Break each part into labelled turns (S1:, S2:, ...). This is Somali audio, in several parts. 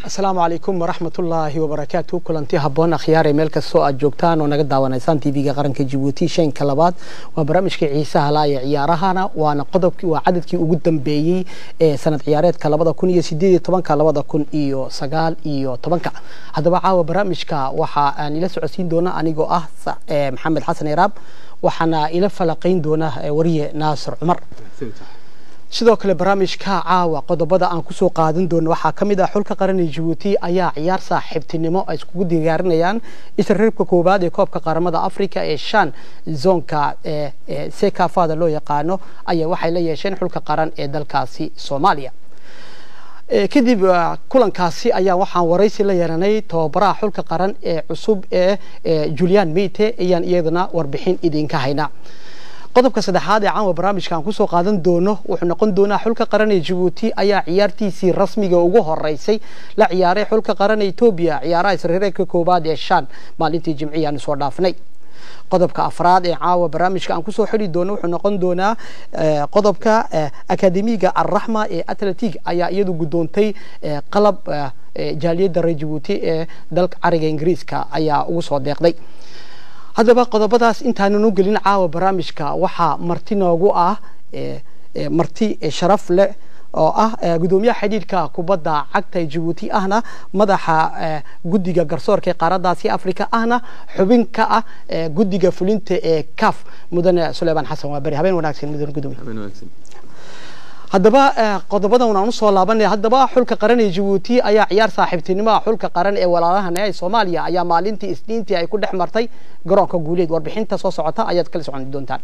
S1: asalaamu calaykum waraxmatullaahi wabarakaatu kulanti haboon akhyaare meel kastoo aad joogtaan oo naga daawanaysaan tv-ga qaranka jabuuti shanka labaad waa barnaamijka xiisaha laa ee ciyaarahana waana qodobkii waa cadadkii ugu dambeeyey ee sanad ciyaareedka labada kun iyo sideed iyo tobanka labada kun iyo sagaal iyo tobanka haddaba caawa barnaamijka waxa aan ila socodsiin doona anigoo ah maxamed xasan iraab waxaana ila falaqayn doona wariye naasir cumar sidoo kale barnaamijka caawa qodobada aan kusoo qaadan doono waxaa ka mid ah xulka qaran ee jabuuti ayaa ciyaar saaxiibtinimo ay iskugu diyaarinayaan isreebka koowaad ee koobka qaramada africa ee shan zoonka sekafada loo yaqaano ayaa waxay la yeesheen xulka qaran ee dalkaasi soomaaliya kadib kulankaasi ayaa waxaan waraysi la yeelanay tababaraha xulka qaran ee cusub ee julian meyte ayaan iyadana warbixin idinka haynaa qodobka saddexaad ee caawa barnaamijka aan kusoo qaadan doono wuxuu noqon doonaa xulka qaran ee jabuuti ayaa ciyaartiisii rasmiga ugu horeysay la ciyaaray xulka qaran ee etoobiya ciyaaraha isreereedka koowaad ee shan maalintii jimcihi aan soo dhaafnay qodobka afraad ee caawa barnaamijka aan kusoo xidhi doono wuxuu noqon doonaa qodobka akademiga alraxma ee atletic ayaa iyadu guddoontay qalab jaaliyadda reer jabuuti ee dalka cariga ingiriiska ayaa ugu soo deeqday haddaba qodobadaas intaanan u gelin caawa barnaamijka waxaa marti noogu ah marti sharaf leh oo ah gudoomiyaha xidhiidhka kubadda cagta ee jabuuti ahna madaxa guddiga garsoorka ee qaaradaasi africa ahna xubin ka ah guddiga fulinta ee caf mudane suleymaan xasan waa beri habeen wanaagsan mudane gudoomiye haddaba qodobadan aan usoo laabanay haddaba xulka qaran ee jabuuti ayaa ciyaar saaxiibtinimoa xulka qaran ee walaalahana ee soomaaliya ayaa maalintii isniintii ay ku dhex martay garoonka guuleed warbixinta soo socota ayaad kala socon doontaan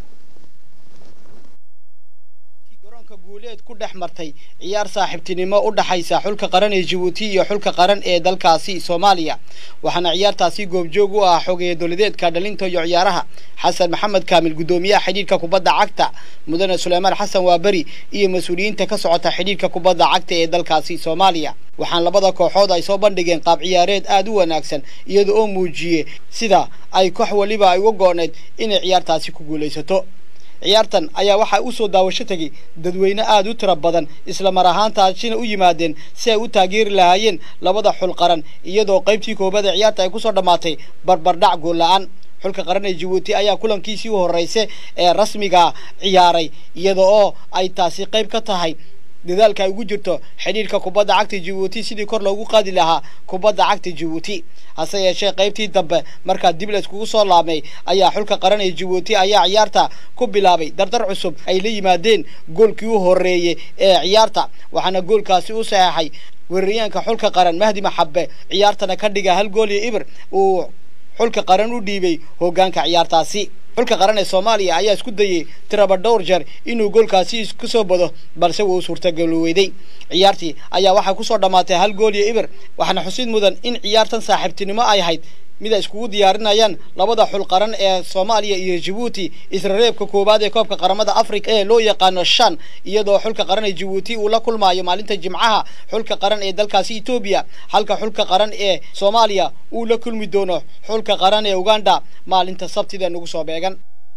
S1: garoonka guuleed ku dhex martay ciyaar saaxiibtinimo u dhaxaysa xulka qaran ee jabuuti iyo xulka qaran ee dalkaasi soomaaliya waxaana ciyaartaasi goobjoog u ah xogeeye dowladeedka dhalinta iyo ciyaaraha xasan maxamed kaamil guddoomiyaha xidhiidhka kubadda cagta mudane suleymaan xasan waaberi iyo mas-uuliyiinta ka socota xidhiidhka kubadda cagta ee dalkaasi soomaaliya waxaan labada kooxood ay soo bandhigeen qaab ciyaareed aada u wanaagsan iyada oo muujiyey sida ay koox waliba ay uga go-need inay ciyaartaasi ku guulaysato ciyaartan ayaa waxaa usoo daawasho tegay dadweyne aada u tiro badan isla mar ahaantaasina u yimaadeen si ay u taageeri lahaayeen labada xul qaran iyadoo qaybtii koobada ciyaarta ay kusoo dhammaatay barbardhac gool la-aan xulka qaran ee jabuuti ayaa kulankiisii u horreysa ee rasmiga ciyaaray iyada oo ay taasi qayb ka tahay dadaalka ay ugu jirto xidhiidhka kubadda cagta jabuuti sidii kor loogu qaadi lahaa kubadda cagta jabuuti hase yeeshee qaybtii dambe markaa dib layskugu soo laabmay ayaa xulka qaran ee jabuuti ayaa ciyaarta ku bilaabay dardar cusub ay la yimaadeen goolkii u horreeyey ee ciyaarta waxaana goolkaasi u saxeexay weeraryaanka xulka qaran mahdi maxabe ciyaartana ka dhiga hal gool iyo ibir uu xulka qaran u dhiibay hoggaanka ciyaartaasi xulka qaran ee soomaaliya ayaa isku dayey tiraba dhowr jeer inuu goolkaasi isku soo bado balse wuu suurtagaloweyday ciyaartii ayaa waxaa kusoo dhammaatay hal gool iyo ibir waxaana xusid mudan in ciyaartan saaxiibtinimo ay ahayd mid ay iskugu diyaarinayaan labada xul qaran ee soomaaliya iyo jabuuti israreebka koowaad ee koobka qaramada africa ee loo yaqaano shan iyadoo xulka qaran ee jabuuti uu la kulmaayo maalinta jimcaha xulka qaran ee dalkaasi etoobiya halka xulka qaran ee soomaaliya uu la kulmi doono xulka qaran ee uganda maalinta sabtida nagu soo beegan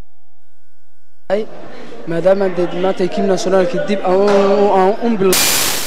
S2: maadaama dee maanta ekiib nationaalka dib aan un bil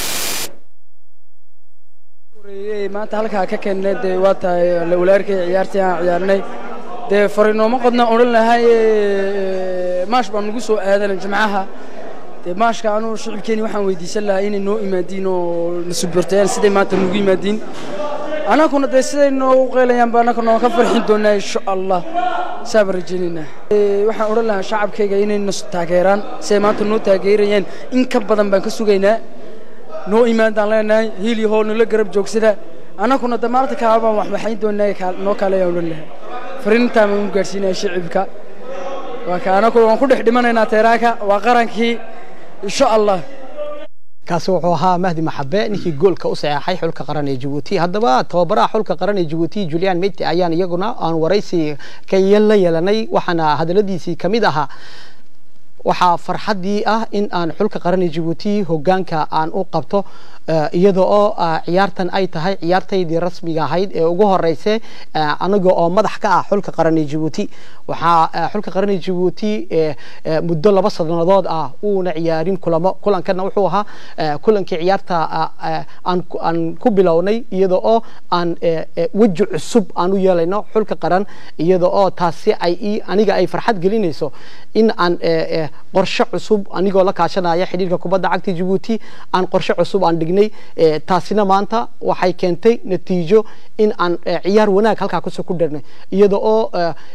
S2: maanta halkaa ka keennay dee waa tahay walaalkay ciyaartii aan ciyaarnay dee fariinooma qodna odhan lahay maash baan nagu soo aadanay jimcaha dee maashka anuu shicibkeeni waxaan weydiisan lahaa inay noo imaadiin oo na subortayaan siday maanta nagu yimaadiin annaguna dee siday noogu qeylayaan ba annaka nooga farxin doonaa insha allah saabaan rajaynaynaa waxaan odhan lahaa shacabkayga inay na taageeraan siday maanta noo taageerayaan in ka badan baan ka sugaynaa noo imaandaan leenahay hiil iyo hool nala garab joogsada annaguna de maalinta kaala baan waxbaxayn doonaa noo kaaleeyaan odhan lahay fariintaan baan u gaadhsiinaya shicibka waa ka annaguna waan ku dhex dhimanaynaa teeraanka waa qarankii insha allah
S1: kaasi wuxuu ahaa mahdi maxabe ninkii goolka u saxeexay xulka qaran ee jabuuti haddaba tababaraha xulka qaran ee jabuuti julian meyte ayaan iyaguna aan waraysi ka la yeelanay waxaana hadaladiisii ka mid ahaa waxaa farxaddii ah in aan xulka qaranay jabuuti hogaanka aan u qabto iyada oo ciyaartan ay tahay ciyaartaydii rasmiga ahayd ee ugu horeyse aniga oo madax ka ah xulka qaranay jabuuti waxaa xulka qaranay jabuuti muddo laba sanadood ah uuna ciyaarin kulamo kulankana wuxuu ahaa kulankii ciyaarta aan ku bilownay iyada oo aan weji cusub aan u yeelayno xulka qaran iyada oo taasi ay aniga ay farxad gelinayso in aan qorshe cusub anigoo la kaashanaya xidhiirka kubadda cagta jabuuti aan qorshe cusub aan dhignay taasina maanta waxay keentay natiijo in aan ciyaar wanaag halkaa kusoo ku dharnay iyada oo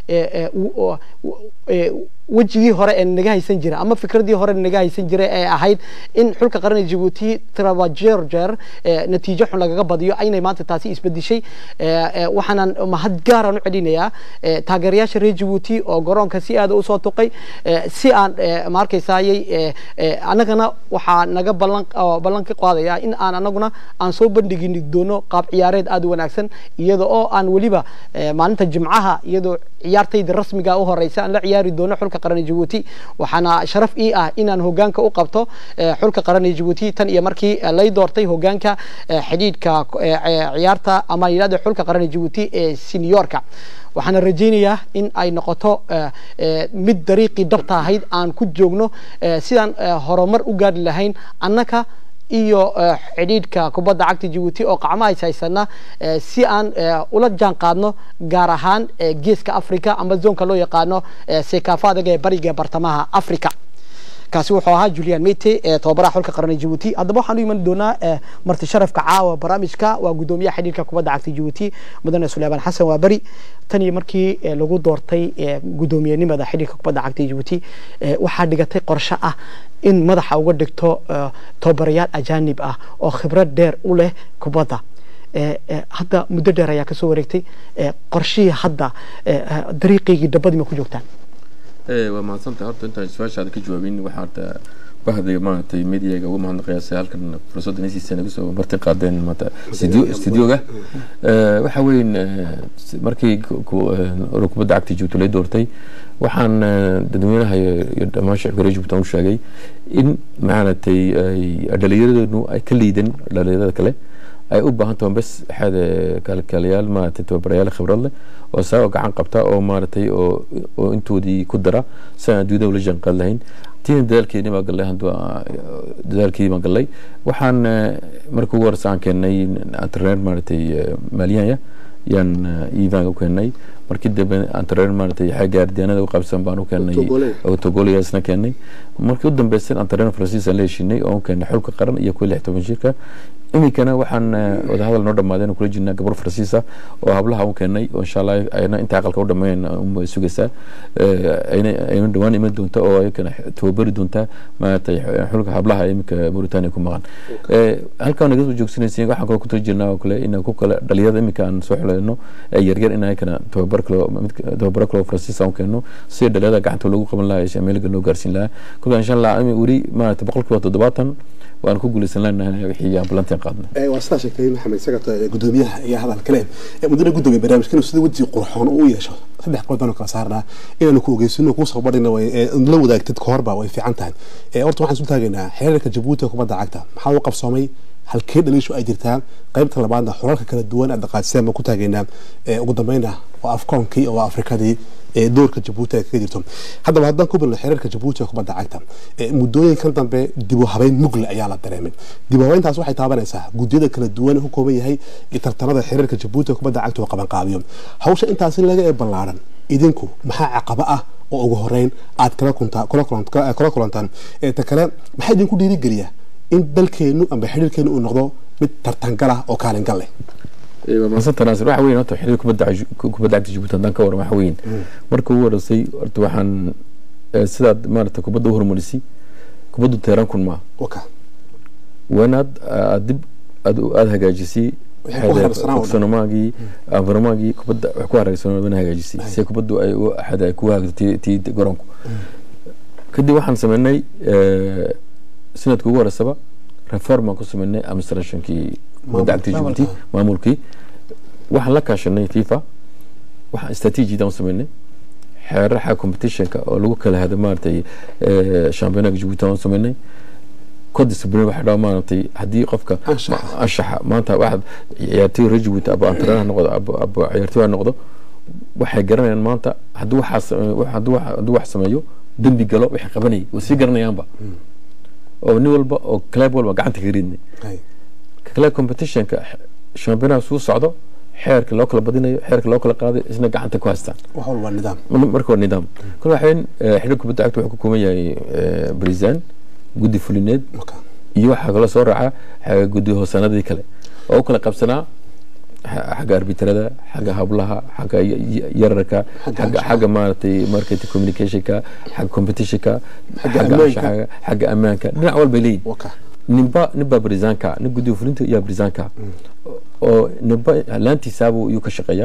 S1: wejigii hore ee naga haysan jira ama fikradii hore naga haysan jira ee ahayd in xulka qaranay jabuuti trabajer jeer natiijo xun lagaga badiyo aynay maanta taasi isbedishay waxaanan mahad gaaran u celinayaa taageerayaasha reer jabuuti oo garoonka si aada usoo tuqay si aan ma arkaysayay annagana waxaa naga ballan ballan ka qaadaya in aan anaguna aan soo bandhigi doono qaab ciyaareed aada u wanaagsan iyada oo aan weliba maalinta jimcaha iyadoo ciyaartayda rasmiga u horeysa aan la ciyaari doono xulka qaranay jabuuti waxaana sharaf ii ah inaan hogaanka u qabto xulka qaranay jabuuti tan iyo markii lay doortay hogaanka xidhiidhka ciyaarta ama yidhahda xulka qaranay jabuuti ee seniorka waxaana rajaynayaa in ay noqoto mid dariiqii dhabta ahayd aan ku joogno sidaan horumar u gaari lahayn annaka iyo xidhiidhka kubadda cagta jabuuti oo qacmo ays haysana si aan ula jaan qaadno gaar ahaan geeska africa ama zoonka loo yaqaano sekaafadaga ee bariga bartamaha africa kaasi wuxuu ahaa julian mete ee tababaraha xulka qaranay jabuuti haddaba waxaan u iman doonaa marti sharafka caawa barnaamijka waa guddoomiyaha xidhiirka kubadda cagta jabuuti mudane suleymaan xasan waa beri tan iyo markii lagu doortay guddoomiyenimada xidhiirka kubadda cagta jabuuti waxaa dhigatay qorshe ah in madaxa uga dhigto tababarayaal ajaanib ah oo khibrad dheer u leh kubadda hadda muddo dheer ayaa kasoo wareegtay qorshihii hadda dariiqaygii dabadii ma ku joogtaan
S3: waa mahadsantahay horta intaan su-aashaada ka jawaabin waxaa horta bahday maaragtay mediaga uga mahadnaqayaa halkan fursadda nasiisa naga soo marti qaadeen maanta studioga waxa weyn markii urur kubadda cagta jabuuti lay doortay waxaan dadweynaha iyo dhammaan shacibka reer jabuuti aan u sheegay in maaragtay dhalinyaradeennu ay ka liidan dhalinyarada kale ay u baahan tahay bes xada kalkaalayaal maaragtay tababarayaal khibrad leh oo saa gacan qabta oo maaragtay oo oo intoodii ku dara si aan adduunyada ula jaanqaad lahayn tiina dadaalkeeni baa gallay dadaalkeedii baan gallay waxaan markii ugu horeysa aan keennay antrener maaragtay maaliyanya yaan ivan u keennay markii dambe antrener maaragtay xagga ardiyaanada u qaybsan baan u keennay togoliyaasna keennay markii u dambeysay antrener faransiis aan la heshinay oo u keennay xulka qaran iyo kuwa lix toban jirka iminkana waxaan wadahadal noo dhammaadeen kula jirnaa gabar faransiisa oo hablaha u keenay oo insha allah ayna inta aqalka u dhammeyn unbay sugaysaa ayna dhawaan iman doonta oo ayakana tababari doonta maaragtay xulka hablaha iminka mauritania ku maqan halkaa naga soo joogsanaysa waxaan kaloo kutala jirnaa oo kale inaan ku kale dhalinyarada iminka aan soo xulayno ee yaryar in ayakana tababar kale tababaro kale oo faransiisa aan keeno si dhalinyarada gacanta loogu qaban lahaa meelga loo gaarsiin lahaa kolka insha allah weli maaragtay boqolkiiba toddobaatan waan ku guulaysan leenahay wixii aan balantiin qaadnay
S4: waa sidaa sheegtay maxamed sagat gudoomiyaha iyo hadal kale mudane gudoomiye barnaamijkan sida weji qurxoon u yeesho saddex qodob baanu kala saarnaa inaanu ku ogeysino kuu soo badhina la wadaagtid kahorba way fiican tahay horta waxaan isu taagaynaa xiriirka jabuuti kubadda cagta maxaa u qabsoomay halkee dhaliishu ay jirtaa qaybta labaadna xorarka kala duwan aad dhaqaajiseen baan ku taagaynaa ugu dambeyna waa afkoonkii oo afrikadii doorka jabuuti ay kaga jirto haddaba haddaan ku bilno xiriirka jabuuti ee kubadda cagta muddooyinkan dambe dibu habeyn mugle ayaa la dareemay dibu habeyntaas waxay taabanaysaa guddiyada kala duwan ku kooban yahay tartanada xiriirka jabuuti ee kubadda cagta oo qabanqaabiyo hawsha intaasi laga ee ballaaran idinku maxaa caqabo ah oo ugu horeyn aad kula kulantaan ta kale maxaa idinku dhiirigeliya in dalkeenu amba xiriirkeenu uu noqdo mid tartangal ah oo kaalin gal leh
S3: maasanta naasir waxa weyn horta xiriir kubadda kubadda cagta jabuuti haddaan ka waran waxa weyn marka ugu horeysay horta waxaan sidaad maarata kubadda u horumarisay kubaddu teeran kun maa wanaad aad dib aad hagaajisay ogsonomaagii environmaagii kubadda wax ku hareersanona hagaajisay si kubaddu ay axad ay ku hagaagto tii garoonku kadib waxaan sameynay sanadka ugu horeysaba reform aan ku sameynay administrationkii kubadda cagta jabuuti maamulkii waxaan la kaashanay fifa waxaan strategidan u sameynay xeeraha competitionka oo lagu kala hada maaragtay championaga jabuuti aan sameynay code discipline waxa dhaa maaragtay haddii qofka
S4: Anshaxa.
S3: anshaxa maanta waxaad ciyaartoy reer jabuuti aba antrener ha noqdo aba aba ciyaartoy ha noqdo waxay garanayaan maanta hadduu waxaas hadduu wax- hadduu wax sameeyo dembi galo waxay qabanayay way sii garanayaanba oo nin walba oo club walba gacanta ka ridnay
S4: hay
S3: kale competitionka championaha suu socdo xeerka loo kala badinayo xeerka loo kala qaaday isna gacanta ku haystaan
S4: wax walba nidaam
S3: marka waa nidaam kale waxayn xidhiir kubadda cagta wuxuu ka kooban yahay brisaan guddi fulineed
S4: marka
S3: iyo waxaa kala soo raaca xagga guddi hoosaanadii kale oo u kala qabsanaa xa- xagga arbitrada xagga hablaha xagga y- y- yararka
S4: Xagga
S3: xagga
S4: anshaxa.
S3: xagga maaragtay marketing communicationka xagga competitionka
S4: Xagga
S3: xagga
S4: ammaanka.
S3: anshaxa xagga ammaanka dhinac walbay leeyihin
S4: waka
S3: ninba ninbaa brisaanka nin guddiga fulinta iyo brisaanka oo ninba laantiisaabu iyuu ka shaqeeyaa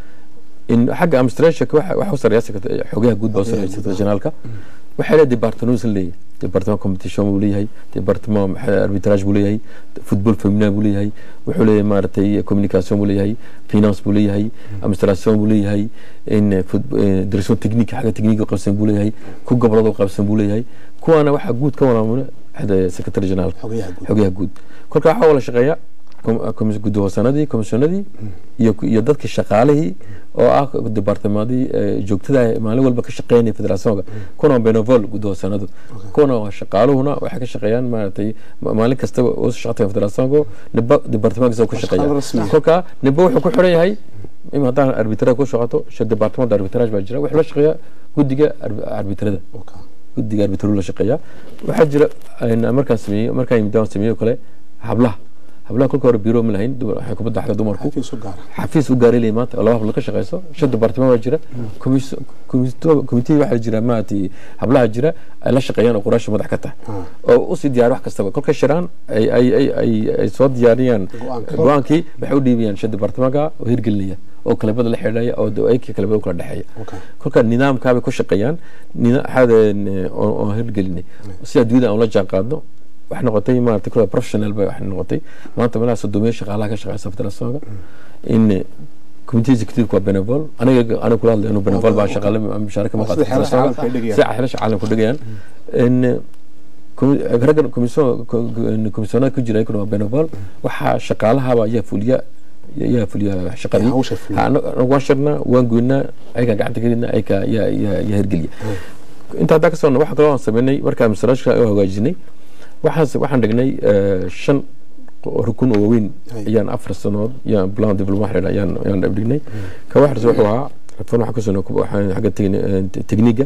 S3: in xagga administrationka waxa waxa u sareeya secretary- xogaha guud baa u sareeya secretary generalka waxay leedahay departamentos leeyahay departement competition buu leeyahay departement maxaa arbitrage buu leeyahay football feminin buu leeyahay wuxuu leeyahay maaragtay communication buu leeyahay finance buu leeyahay administration buu leeyahay in fut- eh, direction technique xagga technique u qabsan buu leeyahay ku gobolada u qabsan buu leeyahay kuwaana waxaa guud ka walaamuna xagga secretary generalka
S4: xogayaha guud
S3: xogaha guud kolka waxaa wala shaqeeya kom- komis- guddi hoosanadii komishanadii iyo iyo dadkii shaqaalihii oo ah departamadii joogtada ah ee maalin walba ka shaqeynaya federationka kuna waa benovol guddi hoosanadu kuna waa shaqaaluhuna waxay ka shaqeeyaan maaragtay ma- maalin kastaba oo shaqatay federationka niba departamentkiisa ku
S4: shaqaale rasmi
S3: shaqeeya
S4: ah.
S3: kolka niba wuxuu ku xiran yahay ima haddaan arbitrada ku shaqato sha departament arbitrage baa jira wuxuu la shaqeeya guddiga arbi- arbitrada
S4: waka
S3: guddiga arbitru la shaqeeya waxaa jira een, markaan sameeyey markaan yimid aan sameeyey oo kale hablaha hablaha kolka hore biro ma lahayn dumar- waxay kubadda xagga dumarku
S4: xafiis u gaara
S3: xafiis u gaaray leeyahay maanta oo laba hablo ka shaqeyso shan departament baa jira komis- komito- komitee waxaa jira maaragtay hablaha jira ay la shaqeeyaan oo quraasha madax ka tahay oo usii diyaar wax kastaba kolka shiraan ay ay ay ay ay soo diyaariyaan
S4: Go-aanka.
S3: go-aankii waxay u dhiibayaan shan departamentka oo hirgelinaya oo kalabada la xidhaya oo ayka kalabada u kala dhexeeya
S4: Okay.
S3: kolka nidaamkaabay ku shaqeeyaan nida- xadeen, eh, oo oo hirgelinay si adduunyada aan ula jaan qaadno waxay noqotay maarata kula professional bay waxay noqotay maanta meelaha sodomiya shaqaalaha ka shaqeysa federationka in eh, committee executive waa benevol aniga aniga kula hadlay inuu benevol baa shaqaale mushaaraka ma
S4: Waa
S3: qaato
S4: sida xeerarka
S3: federationka
S4: caalamka ay dhigayaan.
S3: si xeerasha caalamku dhigayaan in eh, komi- raggan komiso- ko- ko- komisyoonada ku jira iyaguna waa benevol waxaa shaqaalahaba ayaa fuliya ayaa fuliya shaqadii
S4: hawsha fuliya.
S3: Ha, anaga- anaga waan shirnaa waan goynaa ayagaa gacanta gelina ayagaa yaa yaa yaa hirgeliya inta haddaa ka socno waxa kaloo aan sameynay markaan masraashka oo hagaajinay waxaan waxaan dhignay eh, shan qo- rukun oo waaweyn
S4: Hay.
S3: ayaan afar sanood yaan plan development waxaa la yidhaha, ayaan ayaan dhignay ka waxaas wuxuu ahaa reform waxaan kusoo waxaan xagga tegni- eh, tekniga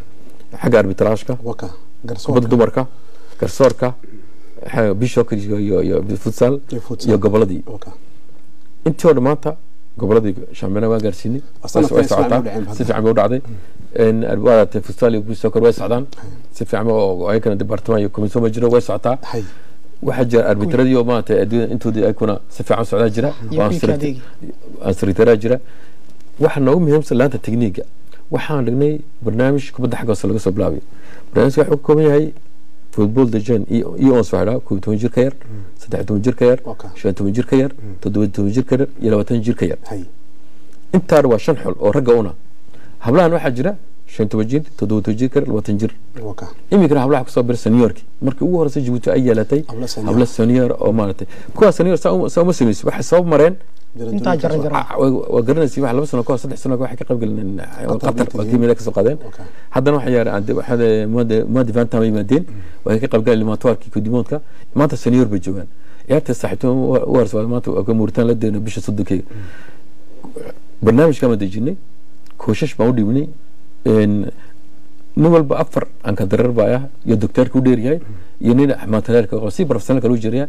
S3: xagga arbitraashka
S4: waka
S3: kubadda
S4: garsoorka
S3: dumarka garsoorka xa- bishopka iyo iyo iyo futsal
S4: Iyo futsal.
S3: iyo goboladii
S4: waka
S3: intii oo dhan maanta goboladii shampiyona waa gaarsiinay
S4: Sanadkan
S3: way
S4: si fiican
S3: socotaa
S4: bay u dhaceen
S3: si fiican bay u dhacday En, waa aragtay futsal iyo bisokor way socdaan si fiican ba- oo ayakana departament iyo commission ba jiro way socotaa
S4: hay
S3: waxaa jira arbitradii oo maaragtay adduunyada intoodii ayakuna si fiican u socdaa jira
S1: Iyo
S3: oo
S1: kuwii adeegi.
S3: ansaritaraa jira waxa noogu muhiimsan laanta tekniiga waxaan dhignay barnaamij kubadda xagga hoose laga soo bilaabay barnaamijka wuxuu ka kooban yahay football dejan iyo iyo ons waxaa dhaha koob iyo toban jir ka yar saddex iyo toban jir ka yar
S4: Okay.
S3: shan iyo toban jir ka yar toddoba iyo toban jir ka yar iyo labaatan jir ka yar
S4: hay
S3: intaana waa shan xol oo ragga una hablahan waxaa jira shan iyo toban jir toddoba iyo toban jir ka yar labaatan jir
S4: waka
S3: iminkana hablaha kusoo biray seniorki markii ugu horreysay jabuuti ay yeelatay
S4: Hablo senior.
S3: hablo senior oo maaragtay kuwa senior saa uma- saa uma samayso waxay sabab mareen
S1: intaa jaran jaran
S3: Ah, waa waa garanaysa wax laba sano kahor saddex sano kahor waxay ka qayb galeen qatar
S4: meeting.
S3: waa kiimida kasoo qaadeen
S4: Okay.
S3: haddana waxay yaareen waxaa muadi vanta ma yimaadeen waxay ka qayb galeen limaatoirkii kudimoodka maanta senior bay joogaan ciyaarta saaxiibtimo u horse maanta waa ka muuritaan la deena bisha soddonkeyga barnaamijkaan dejinay kooshash baan u dhibnay En, nin walba afar anka dareer baa ah iyo docteerka u dheeryahay iyo nin mataleelka qabo si professionalka loo jiraya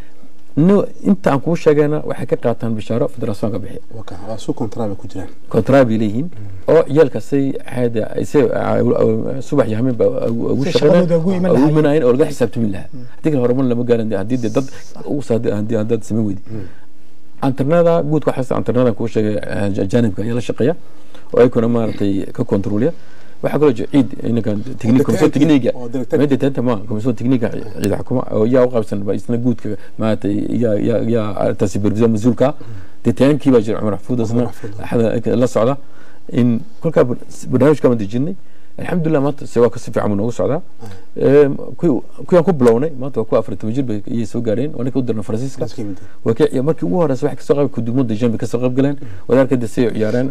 S3: no inta aan kuu sheegayna waxay ka qaataan bishaaro federationka bixiya
S4: waka waa suu kontra bay ku jiraan
S3: kontra bay leeyihiin oo ciyaalkaasay xaada se subax iyo hameen ba ugu
S1: Si
S3: shaqeynayaan
S1: shaqadooda ugu iman
S3: ugu
S1: lahaayeen.
S3: imanayeen oo laga xisaabtami lahaa haddii kale horumar lama gaaran haddii dee dad ugu saadi haddii haddaad samayn weydi anternada guudka waxaas anternada kuu sheegay eh, janibka ayaa la shaqeeya oo ayakuna maaragtay ka kontroliya waxaa kaloo jira ciid inankan tekniik komisyon tekniiga
S4: oo director-
S3: meeda teenta ma komisyon tekniiga ciid xukuma oo yaa u qaybsan ba isna guudka maaragtay yaa yaa yaa arrintaas supervision mas-uulka dee taankii baa jira cumar maxfuud isna
S4: Maxfuud.
S3: axada la socda in kolkaa barnaamijka baan dejinay alxamdulilah maanta se waa kasi fiican buu noogu socdaa kuwaan ku bilownay maanta waa kuwa afar toban jir bay iyay soo gaareen waa ninka u dirna faransiiska markii ugu horeysa waxay kasoo qayb kudumada jan bay kasoo qayb galeen wadaarkada say ciyaareen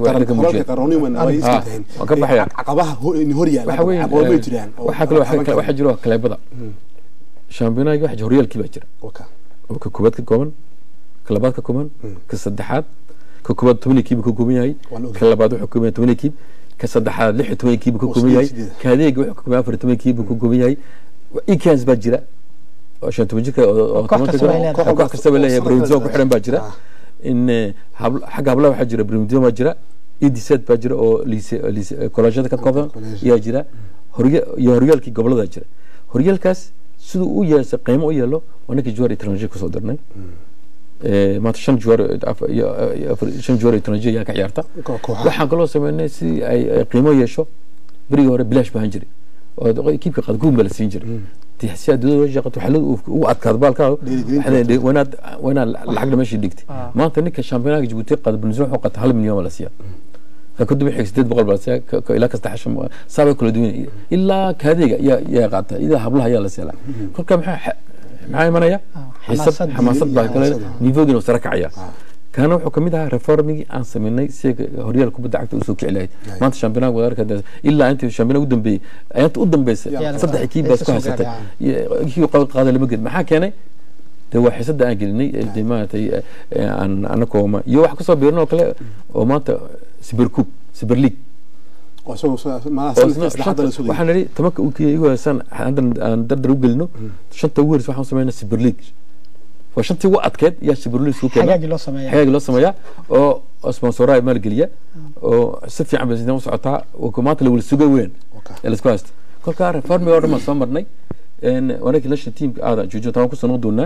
S3: waan ka baxaya waxa weeye waxaa kaloo waxaa jira kaleebada shampiyonaaga waxa horyaalkii baa jira oo ka koobaad ka kooban ka labaad ka kooban ka saddexaad ka koobaad toban kiiba ka kooban yahay ka labaad wuxuu kooban yahay toban kiib ka saddexaad lix iyo toban kiiba ka kooban yahay ka adeega wuxuu ka kooban afar iyo toban kiiba ka kooban yahay ikans baa jira oo shan toban jirka oo toban koox kastaba leeyahay bremzo ku xiran baa jira in xagga hablaha waxaa jira bremzo baa jira edset baa jira oo kolashada ka kooban ayaa jira iyo horyaalkii gobolada jira horyaalkaas siduu u yeesay qiimo u yeelo waa ninkii juwaar etranger kusoo dirnay maanta shan juwaar shan juwaar etranger ayaa ka ciyaarta waxaan kaloo sameynay si ay qiimo yeesho berigii hore bilaash baan jiray oo kiibka qadguun baa la siin jiray si aad dowladda shaqato waxaa ugu adkaado baalkaa wanaad wanaad lacagna meeshii dhigtay maanta ninka shampiyonaaga jabuuti qaada bunizma wuxuu qata hal milyan baa la siiyaa kadib wixii sideed boqol baa la siiyaa ilaa kasta xashan saabay kala duwan ilaa kaadeega yaa yaa qaata ilaa hablaha ayaa la siiyaa kolka maxaa maxaa imanaya xisad xamaasad baa kale nivoogina sare kacaya kaana wuxuu kamid ahaa reformigii aan sameynay si horyaal kubadda cagta usoo kici lahayd maanta shampiyonaaga wadaarka ilaa intii shampiyonaaga u dambeeyey ayaanta u dambeysay saddex kiib baa isku haysatay kii qaada lama gelin maxaa keenay de waa xiisada aan gelinay de maaragtay aan anakoo iyo wax kasoo biirin oo kale oo maanta siberkub siber league waxaan nidhi tamanka igu heesaan haddan aan dardar u gelino shanta ugu horeysa waxaan sameynaa siber league waa shantii ugu adkeed yaa siberlis ku keena xagaagi loo sameeyaa oo sponsoraa maalgeliya oo si fiican bay u socotaa maanta lawala suga weyn ee laisku haysta kolkaa reformi oo dhan baan soo marnay wanaki national teamka aada juujo taan kusoo noqon doonaa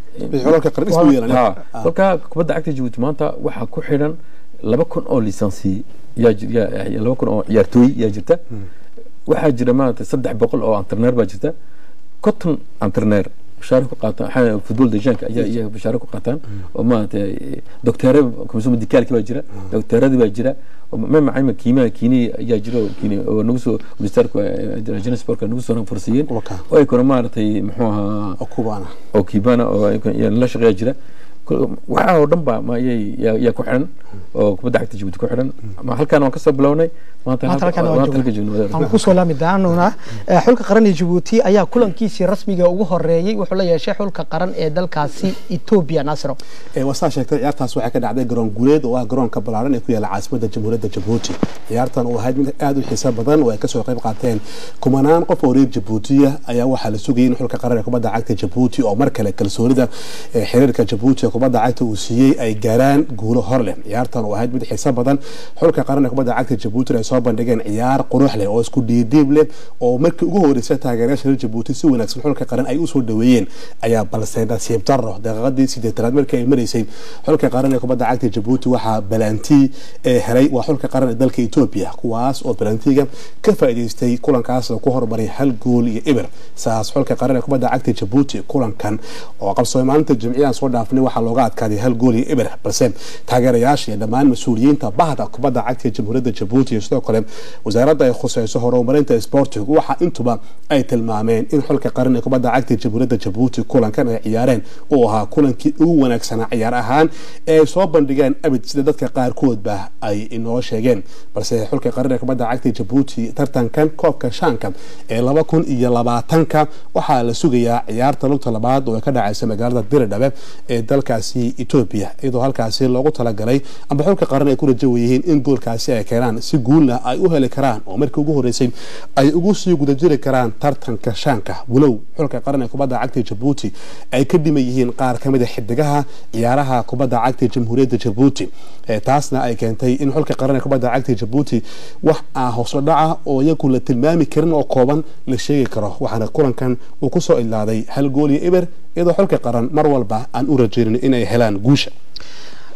S3: kolkaa kubadda cagta jabuuti maanta waxaa ku xidhan laba kun oo lisansi yaa laba kun oo ciyaartooy yaa jirta waxaa jira maarata saddex boqol oo antarneer baa jirta conton antarneer bashaare ku qaataan futbol dejanka ayaa iyaga bashaare ku qaataan oo maaragtay docteere komisyon medicaalki baa jira docteeradii baa jira mamacayma kiimaha kiini ayaa jira kiini oo nagu soo ministerka johannesburg nagu soo farsiiyeen oo ay kuna maaragtay muxuu ahaa oo kibana oo la shaqeeya jira waxaa oo dhan ba yaa ku xiran oo kubadda cagta jabuuti ku xiran halkaan waan kasoo bilownay
S1: aan kusoo laami doonaa xulka qaran ee jabuuti ayaa kulankiisii rasmiga ugu horeeyey wuxuu la yeeshay xulka qaran ee dalkaasi etoobiya nasro
S4: wasaa sheegtay ciyaartaas waxay ka dhacday garoon guuleed oo ah garoonka ballaaran ee ku yaala caasimadda jamhuuriyadda jabuuti ciyaartan oo ahayd mid aada u xiiso badan oo ay kasoo qayb qaateen kumanaan qof oo reer jabuutiya ayaa waxaa la sugayay in xulka qaran ee kubadda cagta jabuuti oo mar kale kalsoonida xiriirka jabuuti ee kubadda cagta uu siiyey ay gaaraan guulo hor leh ciyaartan oo ahayd mid xiiso badan xulka qaran ee kubadda cagta jabuuti ay soo bandhigeen ciyaar qurux leh oo isku dhiidhiib leh oo markii ugu horeysay taageerayaasha reer jabuuti si wanaagsan xulka qaran ay usoo dhaweeyeen ayaa balse nasiib daro daqiiqadii sideetanaad markii ay maraysay xulka qaran ee kubadda cagta jabuuti waxaa balantii ee helay waa xulka qaran ee dalka etoobiya kuwaas oo balantiga ka faa'iidaystay kulankaas ku hormaray hal gool iyo ibir saas xulka qaran ee kubadda cagta jabuuti kulankan oo qabsoomay maalinta jimciyaan soo dhaafnay waxaa looga adkaaday hal gool iyo ibir balse taageerayaasha iyo dhammaan mas-uuliyiinta bahda kubadda cagta jamhuuriyadda jabuuti iyo sidoo kale wasaaradda ay khuseyso horumarinta sportiga waxa intuba ay tilmaameen in xulka qaran ee kubadda cagta jamhuuriyadda jabuuti kulankan ay ciyaareen uu ahaa kulankii ugu wanaagsanaa ciyaar ahaan ee ay soo bandhigeen abid sida dadka qaarkoodba ay inoo sheegeen balse xulka qaran ee kubadda cagta jabuuti tartankan koobka shaanka ee laba kun iyo labaatanka waxaa la sugayaa ciyaarta lugta labaad oo ay ka dhacaysa magaalada diridhabe ee dalkaasi etoobiya iyadoo halkaasi loogu talagalay amba xulka qaran ay ku rajawayihiin in goolkaasi ay keenaan si guulna ay u heli karaan oo markii ugu horeysay ay ugu sii guda jiri karaan tartanka shaanka walow xulka qaran ee kubadda cagta jabuuti ay ka dhiman yihiin qaar ka mid a xidigaha ciyaaraha kubadda cagta jamhuuriyadda jabuuti taasna ay keentay in xulka qaran ee kubadda cagta jabuuti wax aan hooslo dhaca oo iyagu la tilmaami karin oo kooban la sheegi karo waxaana kulankan uu kusoo ilaaday hal gool iyo eber iyadoo xulka qaran mar walba aan u rajeynin inay helaan guusha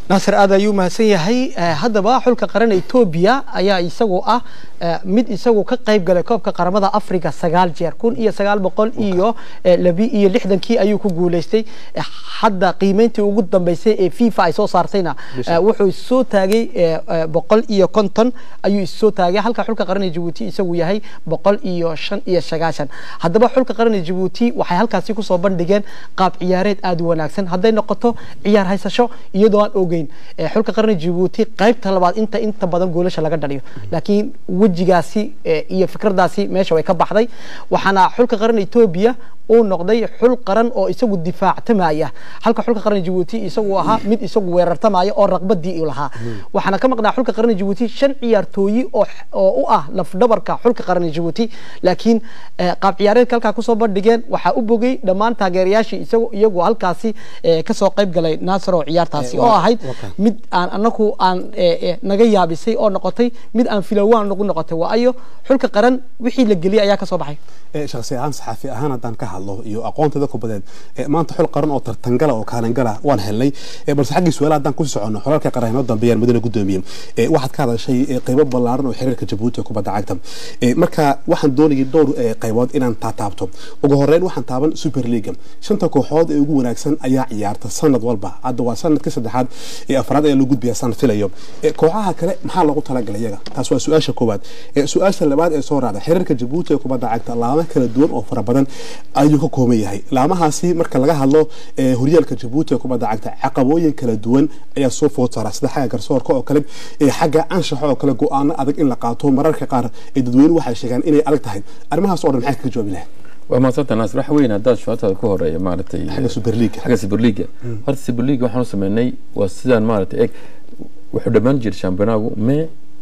S1: naasir aad ayuu mahadsan yahay Eh, haddaba xulka qaran etoobiya ayaa isagu ah eh, mid isagu ka qayb galay koobka qaramada africa sagaal jeer kun iyo sagaal boqol iyo eh, labi iyo lixdankii ayuu ku guuleystay Eh, hadda qiimeyntii ugu dambeysay ee fifa ay soo saartayna eh, wuxuu soo taagay eh, eh, boqol iyo konton ayuu issoo taagay halka xulka qaran ee jabuuti isagu yahay boqol iyo shan iyo sagaashan haddaba xulka qaran ee jabuuti waxay halkaasi kusoo bandhigeen qaab ciyaareed aada u wanaagsan hadday noqoto ciyaar haysasho iyadoo aan ogeyn eh, xulka qaran ee jabuuti qaybta labaad inta inta badan goolasha laga dhaliyo laakiin wejigaasi eh, iyo fikradaasi meesha way ka baxday waxaana xulka qaran etoobiya uu noqday xul qaran oo isagu difaactamaya halka xulka qaran jabuuti isagu ahaa mid isagu weerartamaya oo raqbadii u lahaa waxaana ka maqnaa xulka qaran jabuuti shan ciyaartooyi oo oo u ah lafdhabarka xulka qaran jabuuti laakiin eh, qaab ciyaareedka halkaa kusoo bandhigeen waxaa u bogay dhammaan taageerayaashii isagu iyagu halkaasi eh, kasoo qayb galay naasir oo ciyaartaasi
S4: Eh,
S1: oo
S4: waa-
S1: ahayd
S4: waa kan.
S1: mid aan anaku aan eh, eh, naga yaabisay oo noqotay mid aan filowaan nagu noqotay waayo xulka qaran wixii la geliyay ayaa kasoo baxay
S4: ee shakhsi ahaan saxaafi ahaan haddaan ka hadlo iyo aqoonteeda kubadeed ee maanta xul qaran oo tartangala oo kaalangala waan helnay ee balse xaggii su-aala haddaan kusii soconno xolalka qaran inoo dambeeyaan mudane gudoomiye ee waxaad ka hadashay ee qaybo ballaaran oo xiriirka jabuuti ee kubadda cagta ee marka waxaan doonayay dhowr ee qaybood inaan taataabto ugu horeyn waxaan taaban super league shanta kooxood ee ugu wanaagsan ayaa ciyaarta sanad walba hadda waa sanadkii saddexaad ee afraad ayaa loo gudbiyaa sanad filayo ee kooxaha kale maxaa loogu talagalay iyaga taas waa su-aasha koowaad ee su-aasha labaad ee soo raacda xiriirka jabuuti ee kubadda cagta laamo kala duwan oo fara badan ayuu ka kooban yahay laamahaasi marka laga hadlo ee horyaalka jabuuti ee kubadda cagta caqabooyin kala duwan ayaa soo food saara sida xagga garsoorka oo kale ee xagga anshaxa oo kale go-aano adag in la qaato mararka qaar ee dadweynuhu waxay sheegaan inay adag tahay arrimahaas oo dhan maxay kaga jawaabi lahayd
S3: waa mahadsanta naasir waxa weyn haddaad shucataada ku horeeya maaragtay
S4: xagga super league
S3: xagga superliga horta superliga waxaan u sameynay waa sidaan maaragtay eg wuxuu dhammaan jiray shampiyonaagu mee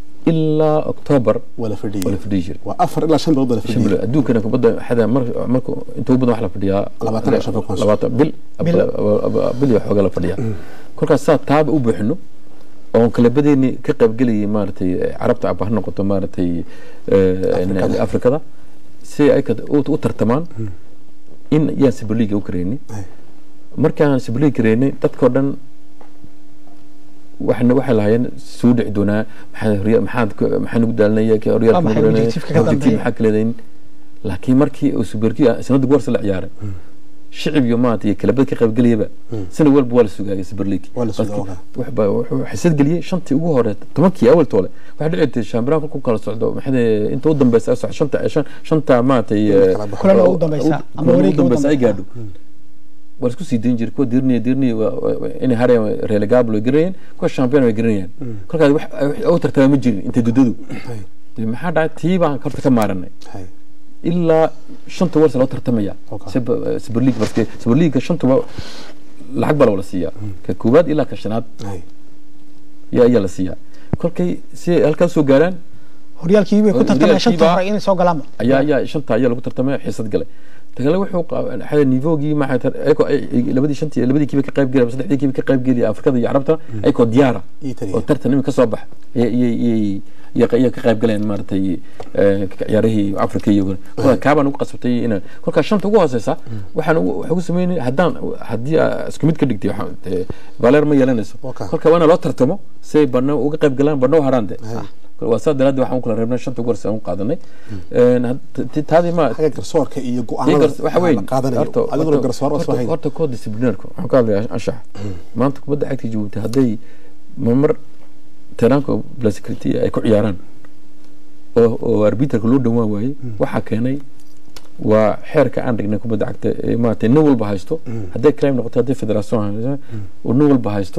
S3: ilaa october
S4: wala fadhiyay
S3: wala fadhiyi jiray
S4: waa afar ilaa shan bilood wala
S3: shan
S4: fadhiyay
S3: bilood adduunkana kubadda xada mar marka inta ugu badan wax la fadhiyaa
S4: Labaatan iyo shan kun.
S3: labaatan bil
S1: Bil.
S3: bil iyo xoogaa la fadhiyaa kolkaas saa taaba u buuxino oon kalabadeeni ka qaybgelayay maaragtay carabta aba ha noqoto maaragtay
S4: Afrikada.
S3: afrikada si ay ka- u u tartamaan in yaan superliga u kareynay
S4: Ay.
S3: markaan superliga kareynay dadkao dhan waxna waxay lahaayeen soo dhici doonaa maxaa horya maxaad ku- maxaa nagu daalinaya ka
S1: Waa
S3: horyaalka
S1: maxay
S3: nagu daalinaya,
S1: objective-ka ka
S3: objective
S1: dambeeya?
S3: maxaa ka leedahin laakiin markii uu superliga sanadda goorsa la ciyaaray shicib iyo maanta iyo kalabad ka qaybgelayaba sanad walba waa la sugaayay superliga
S4: Waa la sugaa, ogaa.
S3: waxba wuxuu xisad geliyey shantii ugu hore tobankii awal toole waxaa dhici jirtay shampiyonka ku kala socdo maxay inta u dambeysa ay socdo shanta shan shanta maaragtay
S4: kala baxo.
S1: Kulan ugu dambeysa, ama
S3: ama
S1: wareegga
S3: ugu
S1: ugu
S3: dambeysa ay
S1: dambeysa.
S3: gaadho waa isku sii dayn jiray kuwa dirniya dirniya inay harayaan relegable way garanayeen kuwa champion way garanayaan kolkaas wax wax u tartama ma jirin inta dudadu
S4: Hay,
S3: dee maxaa dhacay tii baan horta ka maaranay
S4: hay.
S3: ilaa shanta warsa loo tartamaya
S4: Okay.
S3: Super- super league marke super league shanta waa lacag baa la wala siiyaa ka koowaad ilaa ka shanaad
S4: Hay.
S3: yaa ayaa la siiyaa kolkay si ay halkaas soo gaaraan
S1: horyaalkii way ku tartameen
S3: Horyaalkii
S1: shanta
S3: baa-
S1: hore inay soo galaanba
S3: ayaa ayaa shanta ayaa lagu tartamay xiisad galay tagale wuxuu qa- xada nivoogii maxay tar ayagoo ay- ay- labadii shantii labadii kiiba ka qayb gelaya saddexdii kiiba ka qayb gelaya afrikada iyo carabta ayagoo diyaara
S4: Ii taliya.
S3: oo tartan imika soo bax iyay iyay ka qayb galeen maaragtay eh, ciyaarihii afrika iyo kolkaa kaabaan ugu qasabtay ina kolkaa shanta ugu hooseysa waxaan ugu waxaan ugu sameynay haddaan haddii aa isku mid ka dhigtay waxaan- dee, valer ma yeelanayso
S4: Okay.
S3: kolka waa ina loo tartamo si ay barna uga qayb galaan barna u haraan de
S4: Hay.
S3: waa saa daraaddeed waxaan u kala reebnay shanta ugu horeysa aan u qaadanay Een, had- ti- taadii ma
S4: xagga garsoorka iyo
S3: Tii
S4: go-aanada
S3: gars- waxa weyn
S4: la qaadanayo
S3: horta-
S4: adiguna
S3: horta-
S4: garsoor oo
S3: horta-
S4: soo hayn
S3: horta koo disciplineerka waxaan ka hadlayaa anshax maanta kubadda cagta jabuuti hadday mamar teraanka blascrity ay ku ciyaaraan oo oo arbiterka loo dhawaan waayey waxaa keenay waa xeerka aan dhignay kubadda cagta ee maaragtay nin walba haysto hadday crime noqoto hadday federation hayso oo nin walba haysto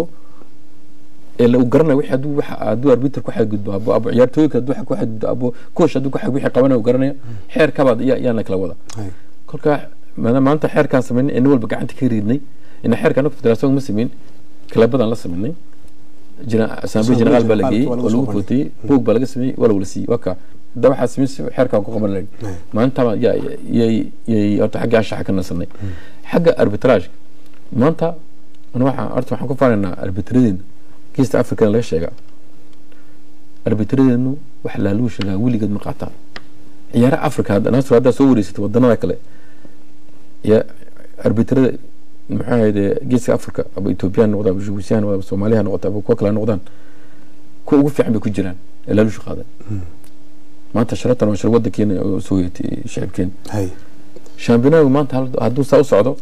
S3: ee la garanayo wixii hadduu waxa hadduu arbiter ku xadgudbo abo abo ciyaartooyinka hadduu ku xadgudbo abo coach hadduu ku xad wixii qabanayo garanaya xeerkabaad yaa yaan la kala wada
S4: Hay.
S3: kolka maadaama maanta xeerkaan samaynay ee nin walba gacanta ka riidnay ina xeerka anagu federaation ma samayn kalabadaan la samaynay asamblee generaal baa la geeyey
S4: waa lagu
S3: oo
S4: soo
S3: lagu
S4: bandhigay.
S3: footiyey buug baa laga sameeyey waa la wala siiyey waa ka hadda waxaa sameyn si xeerkaan ku qaban lahayn
S4: Ay.
S3: maantaba yaa yay yay horta xagga anshaxa ka nasanay xagga arbitrage maanta ana waxaan horta waxaan ku faanaynaa arbitradeena geesta africana laga sheegaa arbitradeenu wax laaluu sheegaa weligeed ma qaataan ciyaaraha africa hadda naasir haddaa soo wareysatay wadanada kale ya arbitrada maxaa ahayde geeska africa aba ethoobiya noqda aba jibuutiya noqda aba soomaaliya noqota aba kuwa kale ha noqdaan kuwa ugu fiican bay ku jiraan ee laalusha qaadan maanta sharatan waa shar wadankeena oo soo yeetay shacibkeena
S4: hay
S3: shampiyonaagu maanta hal- hadduu saa u socdo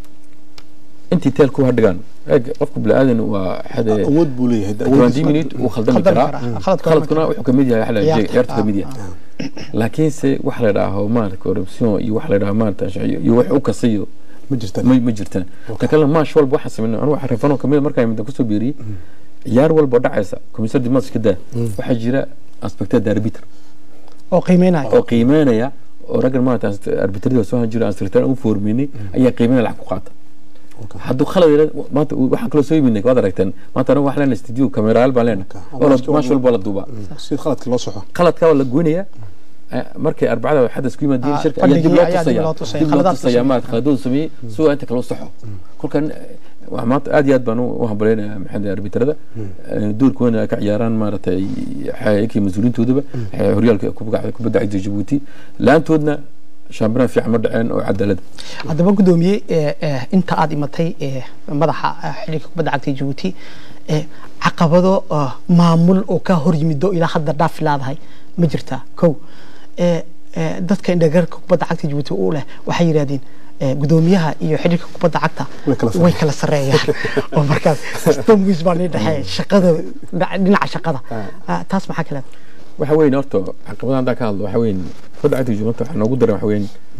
S3: intii teel ku hadhigaan eeg qofka bini-aadan waa xade
S4: awood buu leeyahay
S3: twenty minute wuu khaldami
S1: khaldami
S3: karaa
S1: karaa. Khaladkuna
S3: khaladkuna wuxuu kamid yahay xala
S1: Ciyaarta.
S3: ciyaarta kamid yahay laakiinse waxa la idhaaho maarata corruption iyo waxa la idhaha maarata sharciyo iyo wax u kasayo
S4: ma jirta
S3: ma ma jirtaan ta kale maash walba waxaan sameynay anu waxa refanoo kamid markaa midda kusoo beeriyey ciyaar walba oo dhacaysa komisar dimas ka daa waxaa jira aspected arbiter
S1: oo qiimeynaya
S3: oo qiimeynaya oo raggan maarata arbitrada soo han jira asritaan u foorminay ayaa qiimeynaya lacag ku qaata hadduu khalad yara maanta waxaan kaloo soo yiminay waad aragteen maanta anagu waxaan leenahay studio kamerayaal baan leenahay
S4: Okay.
S3: oo la- maash walba la duubaa
S4: si khaladka loo soxo
S3: qaladka waa la goynaya markay arbacada xadas ku yimaadeen
S1: Ah,
S3: shirka ayaa dib
S1: fadhigii
S3: loo
S1: ayaa dib
S3: tusaya
S1: loo tusaya,
S3: dib loo
S1: khaladaad
S3: tusaya
S1: tusaya.
S3: maarata khaladoodu sameeyey si waa inta kale u saxo kolkan waa maanta aad iyo aad baan u hambaleynayaa maxamed arbitrada doorka weyn ay ka ciyaaraan maaragtay xayakii mas-uuliintoodaba eh, horyaalka kubadda kubadda cagta jabuuti la-aantoodna shaambinaan fiican ma dhaceen oo cadaalada
S1: haddaba gudoomiye eh, eh, inta aad imatay eh, madaxa eh, xidhiirka kubadda cagta jabuuti eh, caqabado ah, maamul oo ka hor yimido ilaa hadda dhaafi laadahay ma jirtaa kow eh, eh, dadka indhagarka kubadda cagta jabuuti u leh waxay yidhahdeen eh, gudoomiyaha iyo xidhiirka kubadda cagta
S4: Way kala
S1: way kala sareeyaan oo markaas stomwis baa nii dhexeeya shaqada dhinaca- dhinaca shaqada Ah, taas maxaa kale
S3: waxa weyn horta caqabadaha haddaan ka hadlo waxa weyn kubadda cagta jabuuti waxaa noogu daran waxa weyn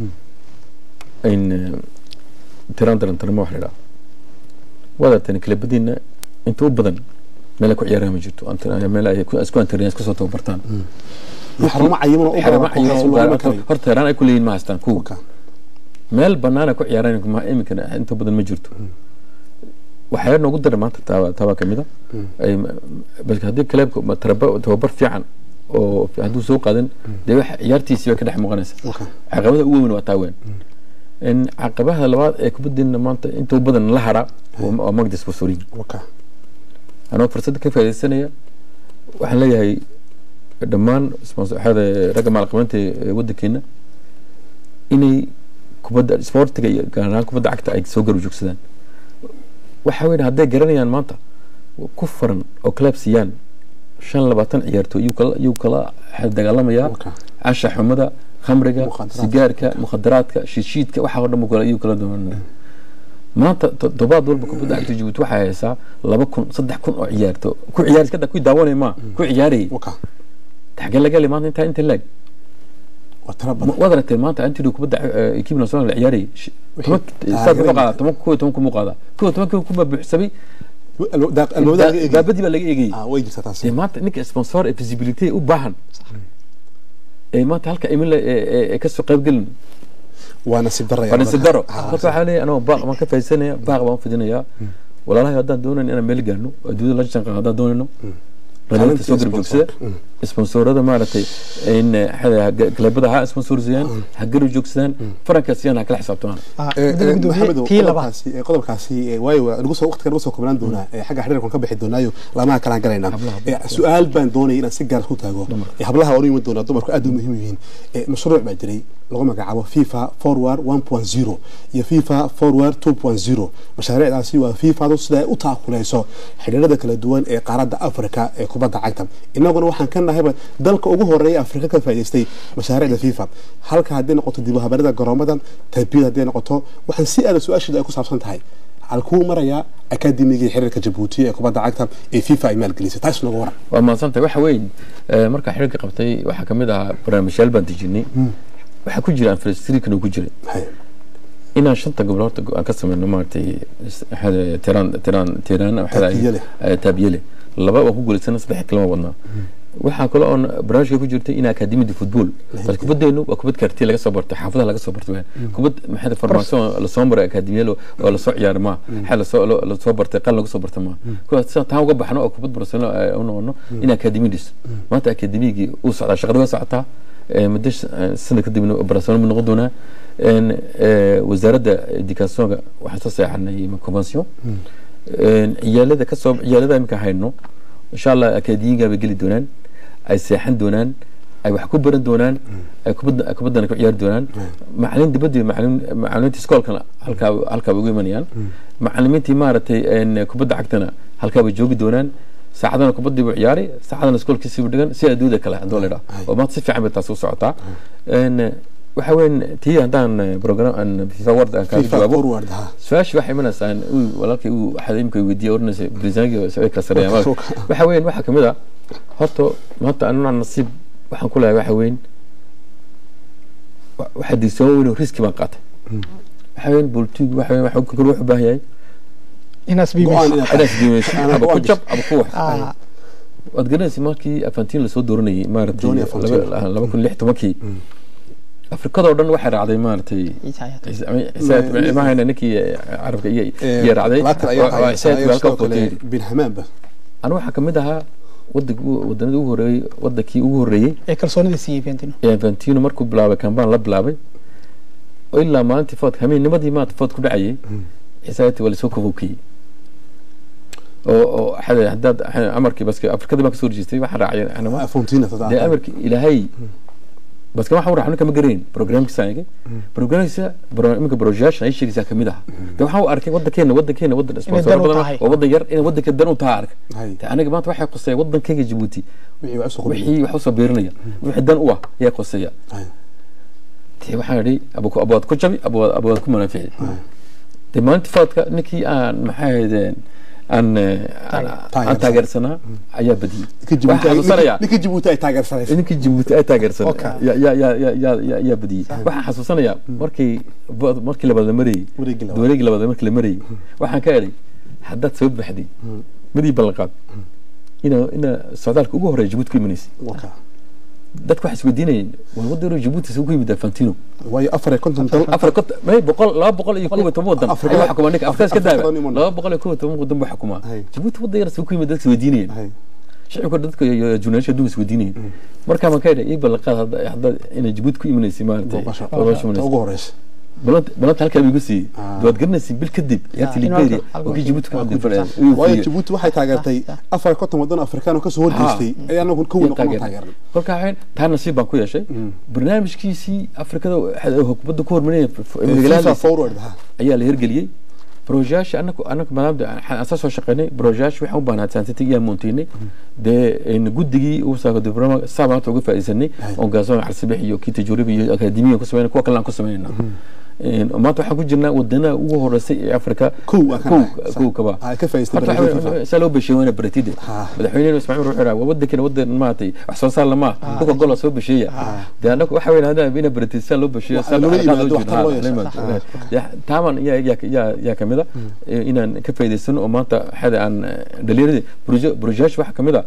S3: in tiraan daran tarmo wax la idhaha wadartani kilabadiina inta u badan meel ay ku ciyaaraan ma jirto Antar- meel ay ku- isku antariyaan iska soo tababartaan
S4: xarumo cayiman oo u
S3: xaramo
S4: badan
S3: cayiman
S4: oo
S3: oo
S4: looga
S3: gaar-
S4: karayo.
S3: horta tiraan ay ku leeyihin ma haystaan kuwa
S4: Okay.
S3: meel banaan ay ku ciyaaraan ma iminkana inta badan ma jirto waxyaala noogu daran maanta taaba taaba kamid a ay bas haddii kaleebka ma taraba- tababar fiican oo hadduu soo qaadan dee wax ciyaartiisii bay ka dhex muuqanaysa
S4: Okay.
S3: caqabada ugu weyn waa taa weyn in caqabaha labaad ee kubaddeena maanta inta u badan la hara waa magda sponsoring
S4: Okay.
S3: anoo fursadda ka faaidaysanaya waxaan leeyahay dhammaan sponsor- waxaada ragga maalqabeynta ee waddankeena inay kubadda sportiga iyo gaar ahaan kubadda cagta ay soo garab joogsadaan waxa weyn hadday garanayaan maanta ku faran oo club siiyaan shan labaatan ciyaartooy yuu kala yuu kala dagaalamayaa
S4: Okay.
S3: casha xumada khamriga
S4: Mukhadaraadka.
S3: sigaarka mukhadaraadka shiishiidka waxa oo dhan buu kala yuu kala doonanaya maanta toddobaad walba kubadda cagta jabuuti waxay haysaa laba kun saddex kun oo ciyaarto ku ciyaar iska da ku daawanaya ma ku ciyaarayay
S4: Okay.
S3: xagee laga heli maanta intaa inta laag
S4: waa tiro badan
S3: waad aragtay maanta antido kubadda eh, equipe national la ciyaarayay Sh- toban saad muxuu qaadaa toban kuwa toban kumuu qaadaa kuwa toban kuma buuxsamay
S4: Alwa- daaq- alwadaha laga eegay.
S3: baabadii baa laga eegayay
S4: Ah, way jirtaa taas
S3: dee maanta ninka sponsor ee visibility u baahan ee maanta halka imila ee kasoo qayb gelin
S4: waa nasiib daraya
S3: waa nasiib daro
S4: Ah,
S3: marka waxaa leeyahay anoo baaq baan ka faaidsanaya baaq baan u fidinayaa walaalahay haddaan doonayn inaan meel gaarno adduunyada la janqaado haddaan doonayno dhalinyarta soo garab joogsada sponsorada maaragtay in galabada ha sponsorsiyaan ha garab joogsadaan faranka siiyaan ha kala xisaabtamaan
S1: Ah,
S4: Eh,
S1: gudoomiye-
S4: eh,
S1: gudoomiye,
S4: Maxamedow,
S1: tii labaad
S4: qodobkaasi eh, qodobkaasi eh, waayo waa nagu soo waqtiga nagu soo koobnaan doonaa eh, xagga xiriirkan ka bixi doonaayo laamaha kalaan galaynaa Eh, su-aal baan doonaya inaan si gaar ku taago Eh, hablaha waan u yimid doonaa dumarku aad u muhiim u yihiin Eh, mashruuc baa jiray lagu magacaabo fifa forward 1.0 iyo fifa forward 2.0 mashaariicdaasi waa fifadu sida ay u taakuleyso xidhiirada kala duwan ee qaaradda africa ee kubadda cagta inaguna waxaan ka nahayba dalka ugu horeeya afrika ka faa'iidaystay mashaariicda fifa halka haddii noqoto dib u habeerada garoomada tarbiyada haddii noqoto waxaan si aada su-aasheeda ay ku saabsan tahay halkuu marayaa akademigii xiriirka jabuuti ee kubadda cagta ee fifa ay maalgelisay taas nagu waran
S3: waa mahadsantahay waxa weyn eh, markaa xiriirka qabtay waxaa kamid ahaa barnaamijyaal baan dejinay waxaa ku jira anfrastirikan uu ku jiray
S4: Hay.
S3: inaan shanta gobol horta aan ka sameyno maaragtay waxaada tiraan tiraan tiraan waxaada
S4: Taabiyele.
S3: taabiyele laba waan ku guulaysana saddex kalama wadnaa waxaa kale oon barnaamijka ku jirtay in akademiyada football bal kubadeenu waa kubad karti laga soo bartay xaafadaha laga soo bartay weyn kubad maxay farmaasyon lasoo maray akademiyada oo lasoo ciyaaro ma waxaa lasoo lasoo bartay qal laga soo bartay ma kuwa sida taan uga baxno oo kubad barcelona u noqono in akademiyadis maanta akademiyagii uu socdaa shaqada waa socotaa Eh, muddo sh- eh, sanad kadibna barcelona ma noqon doonaa En, eh, wasaaradda educationka waxaan soo seexanay convention En, ciyaalada kasoo ciyaalada iminka hayno insha allah akademiga bay geli doonaan ay seexan doonaan ay wax ku baran doonaan ay kubadda ay kubaddana ku ciyaari doonaan macalin dibadda iyo macalin macalimiinta iskoolkana halkaa halkaa bay ugu imanayaan macalimiintii maaragtay een, kubadda cagtana halkaa bay joogi doonaan saacadana kubaddii buu ciyaari saacadana iskoolkiisii buu dhigan si adduuda kale hadduu la idhaa oo maanta si fiican bay taas u socotaa Een, waxa weyn tii haddaan eh, program aan fifa ward aan kaaga
S4: fifa
S3: jawaabo
S4: forward ha
S3: su-aasha waxay imanaysaa uu walaalkay uu waxaad imika weydiiyay oranaysa barisaanki sabay kala sareeyaan
S4: Waa ka-
S3: waxa weyn waxaa kamid ah horta maanta anuna nasiib waxaan ku leeyahay waxa weyn wa- waxaa diisoon weyn oo riski baan qaatay waxa weyn boltigu waxa weyn waxa kale wuxuu u baahan yahay
S1: inaas
S4: go-aan
S1: biimayso
S4: inaad
S3: inaad isdiimayso
S4: Ana
S3: aba ku
S4: go-aan
S3: jab aba ku wax
S1: Ah,
S3: waad garanaysa markii afantiin lasoo dooranayay maaragtay
S4: Johnny Infantino.
S3: laba laba kun lix tobankii afrikadoo dhan waxay raacday maaragtay
S1: Ciise Hayaat.
S3: imahayna ninkii carabka iyo
S4: Eh,
S3: iyo raacday
S4: later ayaa
S3: Waa- waa
S4: hayay
S3: Isaaq
S4: sidoo
S3: halkaa
S4: kale
S3: qoteeyey.
S4: bin hamaanba
S3: anigu waxaa kamid ahaa wadanki wadanadii ugu horeeyey wadankii ugu horeeyey
S1: ee kalsoonida siiyey Fantino
S3: ee Infantino markuu bilaabay kambaan la bilaabay oo ilaa maalintii food hameennimadii maanta food ku dhacayay isaati waa lasoo kobowkiyey oo oo xada- haddaad amarkii baske afrikadii baan kasoo rejiistay waxaa raacay anama
S4: fontina
S3: dee amarkii ilaahay baske waxaan u raacay kama garayn programkiisa eegay programkiisa bro- iminka brojaashan ay sheegaysaa kamid aha de waxaan u arkay wadankeena wadankeena wadan sponsor
S1: dan u
S3: badan
S1: tahay.
S3: oo wadan yar inay wadanka dan u taha arka
S4: Hay.
S3: De aniga maanta waxay qosaya wadankayga jabuuti
S4: wixii waa soo
S3: wixii wax usoo beerinaya wixii dan u ah ayaa qoseeya dee waxaan idhi abu- abuwaad ku jabi abuwaad abuwaad ku manaafici dee maalintii faadka ninkii aan maxay ahaydeen aan eh, aan- aan
S4: Taageersan.
S3: taageersanaa ayaa badiyey waxaan xasuusanayaa
S4: ninka jibuuti ay taageersanaysa
S3: ninkii jabuuti ay taageersan
S4: Okay.
S3: ya- ya- ya- ya- ya- ya- yaa badiyey waxaan xasuusanayaa markii bo- markii labaad la marayey
S4: Wareegii labaad.
S3: wareegii labaad markii la marayey waxaan ka idhay haddaad soo baxday midii ballanqaad ina ina socdaalka ugu horeeya jabuuti ku imanaysay
S4: Waka.
S3: dadku waxay isweydiinayeen waa waddan jabuuti suu ku yimid fantino
S4: waayo afar iyo konton dal
S3: afar kont may boqol laba boqol iyo kow iyo toban wadan
S4: Afrika-
S3: ayuu xukumaa ninka afrikaas ka
S4: Afrika-
S3: daaba
S4: Afrika-
S3: laba boqol iyo kow iyo toban wadan buu xukumaa
S4: Hay.
S3: jabuuti waddan yar suu ku yimid dadka isweydiinayeen
S4: Hay.
S3: shicibka dadka iyo junaasha adduunka isweydiinayeen markaa ma ka idha ii ballanqaad hadda hadda inay jabuuti ku imanaysay maaragtay
S4: Booqasho.
S3: booqasho
S4: Ta
S3: imanaysa.
S4: ugu horeysa
S3: balanta balanta halkaa buu igu siiyey
S4: Ah.
S3: waad garanaysa bil kadib ciyaartii
S1: inuu
S3: liberia
S1: halka-
S3: oo kii jabuuti ka
S1: halka-
S3: hadlay fadhiyaan
S4: waayo jabuuti waxay taageertay afar iyo konton wadan afrikaan oo kasoo horjeestay ayaa anagu ka weyn noqon taageernay
S3: kolkaa waxay taa nasiib baan ku yeeshay barnaamijkiisii afrikada kubadda ku hormarinaya
S4: fifa forward ha
S3: ayaa la hirgeliyey brojaasha anaku anaku maadaama aan saa soo shaqeynay brojaasha waxaan u baahnaa scientific yaa moonteynay dee een guddigii uu saako diploma saa maanta uga faa'iidsanay oo gaasoon carsibix iyo kii tajuurib iyo akademiya ku sameynay kuwa kale aan ku sameynayna Een, maanta waxaan ku jirnaa wadanaha ugu horeysay ee afrika
S4: Kow waa kan
S3: kow
S4: ah.
S3: kow kaba
S4: Ah, ka faa'iidaystay
S3: Horta
S4: barnaamijka
S3: waxa-
S4: FIFA.
S3: saa loo besheeye waana baratide
S4: Ah.
S3: madaxweyne ismaaciil wuxuu yidhaa waa wadankeena wadan maaragtay wax soo saar lama dhulka gola soo besheeya dee anagu waxa weyn hadaan ina baratid saa loo besheeyo
S4: Wax
S3: saa
S4: loola
S3: dhaqaaqaad
S4: yimaado,
S3: loo
S4: waxtar loo
S3: jeedo.
S4: yeesho.
S3: Ha, Ya- taaban yaa yaa yaa yaa kamid a inaan ka faa'iidaysano oo maanta xada aan dhalinyarada brojash waxaa kamid a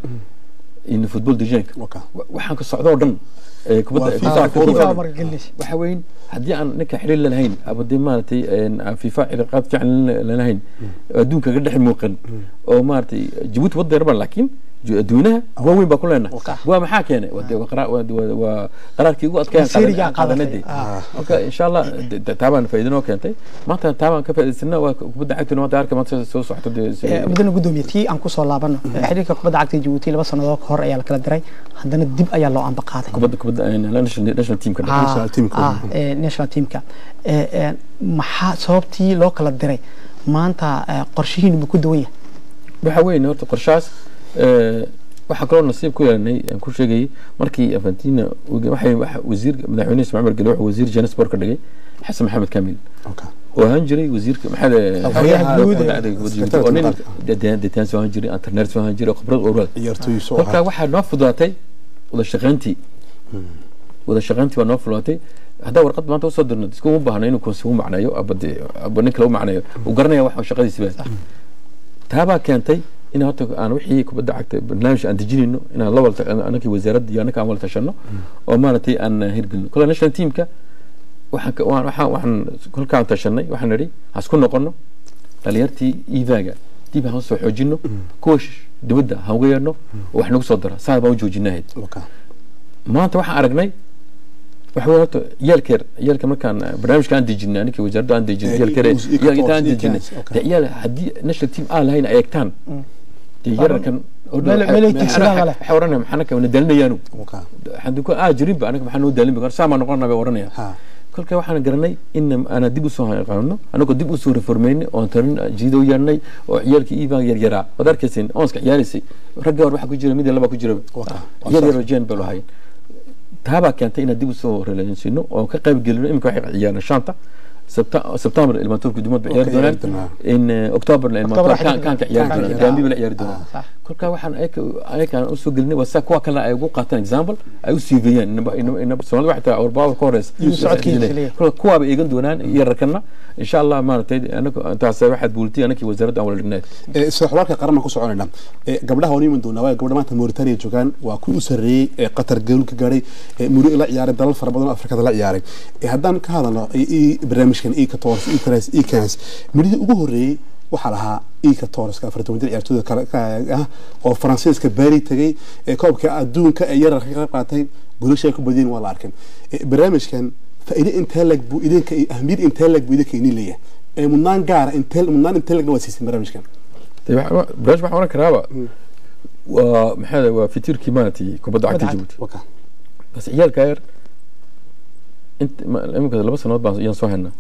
S3: in football divisionka
S4: Waka.
S3: waxaan ka socdo oo dhan ee kubadda
S4: Waa
S3: FIFA
S4: FIFA
S3: ka
S4: forward.
S3: FIFA
S1: marka gelinaysa
S3: waxa weyn haddii aan ninka xiriir lalahayn ama dee maaragtay een, aan fifa cilaaqaad fiican lalahayn adduunka ka dhex muuqan oo maaragtay jabuuti wadda yarban laakiin ju- adduunaha waaweyn baa ku leenahay waa maxaa keenay waa dee waa qara- waa- waa- waa qaraarkii ugu adkeeya
S1: Masiiriga
S3: qaadanay
S1: qaadatay.
S3: dee
S1: Ah.
S3: marka insha allah de- de- taabaan faa'iido noo keentay maanta taabaan ka faa'iidaysana waa kubadda cagtuna maanta arka maanta soo socota dee si-
S1: Eh, mudane gudoomiye tii aan kusoo laabano xiriirka kubadda cagta Djibouti laba sannadood ka hor ayaa la kala diray haddana dib ayaa loo amba qaaday
S3: kubadda kubadda een, national national teamka dhexe.
S1: Ah,
S4: national teamka.
S1: ah, eh, national teamka Eh, eh, maxaa sababtii loo kala diray maanta eh, qorshihiinu ma ku duwan yahay
S3: waxa weyn horta qorshahaas eh, waxaa kaloo nasiib ku yeelanay aan ku sheegayay markii afantina waxay waxa wasiir madaxweyne ismaciil margele wuxuu wasiir jansport ka dhigay xasan maxamed kamil
S4: Waka.
S3: oo ahaan jiray wasiirka maxaa
S1: Afhayeenka guud ee-
S3: oo nin detaan soo ahaan jiray internet soo ahaan jiray oo khibrad ururada
S4: ciyaartooy soo
S3: kolkaa
S4: ahaa
S3: waxaa noo fududaatay wada shaqayntii wada shaqayntii waa noo fududaatay haddaa warqad maanta usoo dirno iskuma baahno inuu konsi u macneeyo aba dee aba nin kale u macneeyo uu garanaya wax shaqadiisi baa taabaa keentay in horta aan wixii kubadda cagta barnaamij aan dejinayno inaan la walta anakii wasaaradda iyo anaka aan wala tashano oo maaragtay aan hirgelino kole national teamka waxaan ka- waan- waxaan waxaan kolkaan tashanay waxaan nidhi hasku noqono dhalinyartii ivaga dib haan soo xoojino kuwa sh- dibadda haan uga yeedhno oo wax nagu soo dara saa baan u joojinahayd
S4: Waka.
S3: maanta waxaan aragnay waxa weye horta yaalkeer yaalka markaan eh, barnaamijka aan dejinay aninkii wasaaradda aan dejinay
S4: Eh,
S3: yaalkeer
S4: uu- uu-
S3: yaalka intaan aan
S4: uu-
S3: dejinay
S4: okay.
S3: dee yaal haddii national team aan lahayn ay egtaan dee yararkan
S1: Meel- meel ay tigsadaan ma leh.
S3: waxay oranaya maxaa naka wana daalinayaanu
S4: Okay.
S3: haddii ku aa jirinba anaga maxaa noo daalin ba saa maa noqonaa bay oranaya
S4: Ha.
S3: kolka waxaan garanay in aanaa dib usoo qaano anagoo dib usoo reformeynay oon tarin jiido yeernay oo ciyaalkii iibaan yaryaraa waad arkaysin oonska ciyaaraysay ragga hor waxaa ku jira mid iyo laba ku jira
S4: Waka.
S3: yar yar oo jeen bay lahayn taabaa keentay inaan dib usoo relaansino oo ka qayb gelino imika waxay ciyaarna shanta sebtembar ilmaantoorka dumad ba ciyaari
S4: Oo ka ciyaari
S3: doonaan
S4: doonaa.
S3: in october ilmaantoor
S1: waxay
S3: kaan ka ciyaari
S1: kaan ka
S3: doonaan
S1: ciyaari
S3: gaambi ba la ciyaari doonaan
S1: sax.
S3: kolka waxaan ayakaan usoo gelinay waa saa kuwa kalena ay ugu qaataan example ay u siiveeyaan soomaalida waxay tahay awrbaawar ka horeysa
S1: Iyo socodkiisa kaliya.
S3: kolka kuwaaba eegan doonaan yararkana insha allah maaragtay anagu intaas waxaad buultay anakii wasaaradda aan wala dhignayd
S4: Ee, sida xogaalka qaran baan ku soconayna Ee, gabdhaha waan iman doonaa waayo gabdha maanta Mauritania joogaan waa kuwii u sarreeyey ee qatar gool ka gaadhay ee muri la ciyaaray dalal fara badan oo afrikada la ciyaaray Ee, haddaan ka hadalno ee, ee, barnaamijkan ika toors ikras ikans midhihii ugu horreeyey waxaa lahaa ika toorska afartan jir ciyaartooyda kale ka- ah oo faransiiska baari tagay ee koobka adduunka ee yararka ka qayb qaatay guulasha ay ku badiyeen waa la arkay Ee, barnaamijkan faa'iido intee lag buu idinka iyo ahmiyad intee lag buu idinka idin leeyahay ee mudnaan gaara intee mudnaan intee lagna waa siisay barnaamijkan
S3: barnaamij waxaan oran karaaba waa maxaa waa fitiirkii maaragtay kubadda cagta jabuuti
S4: waka
S3: bas ciyaalka yar inta ma- iminka laba sanood baan ayaan soo haynaa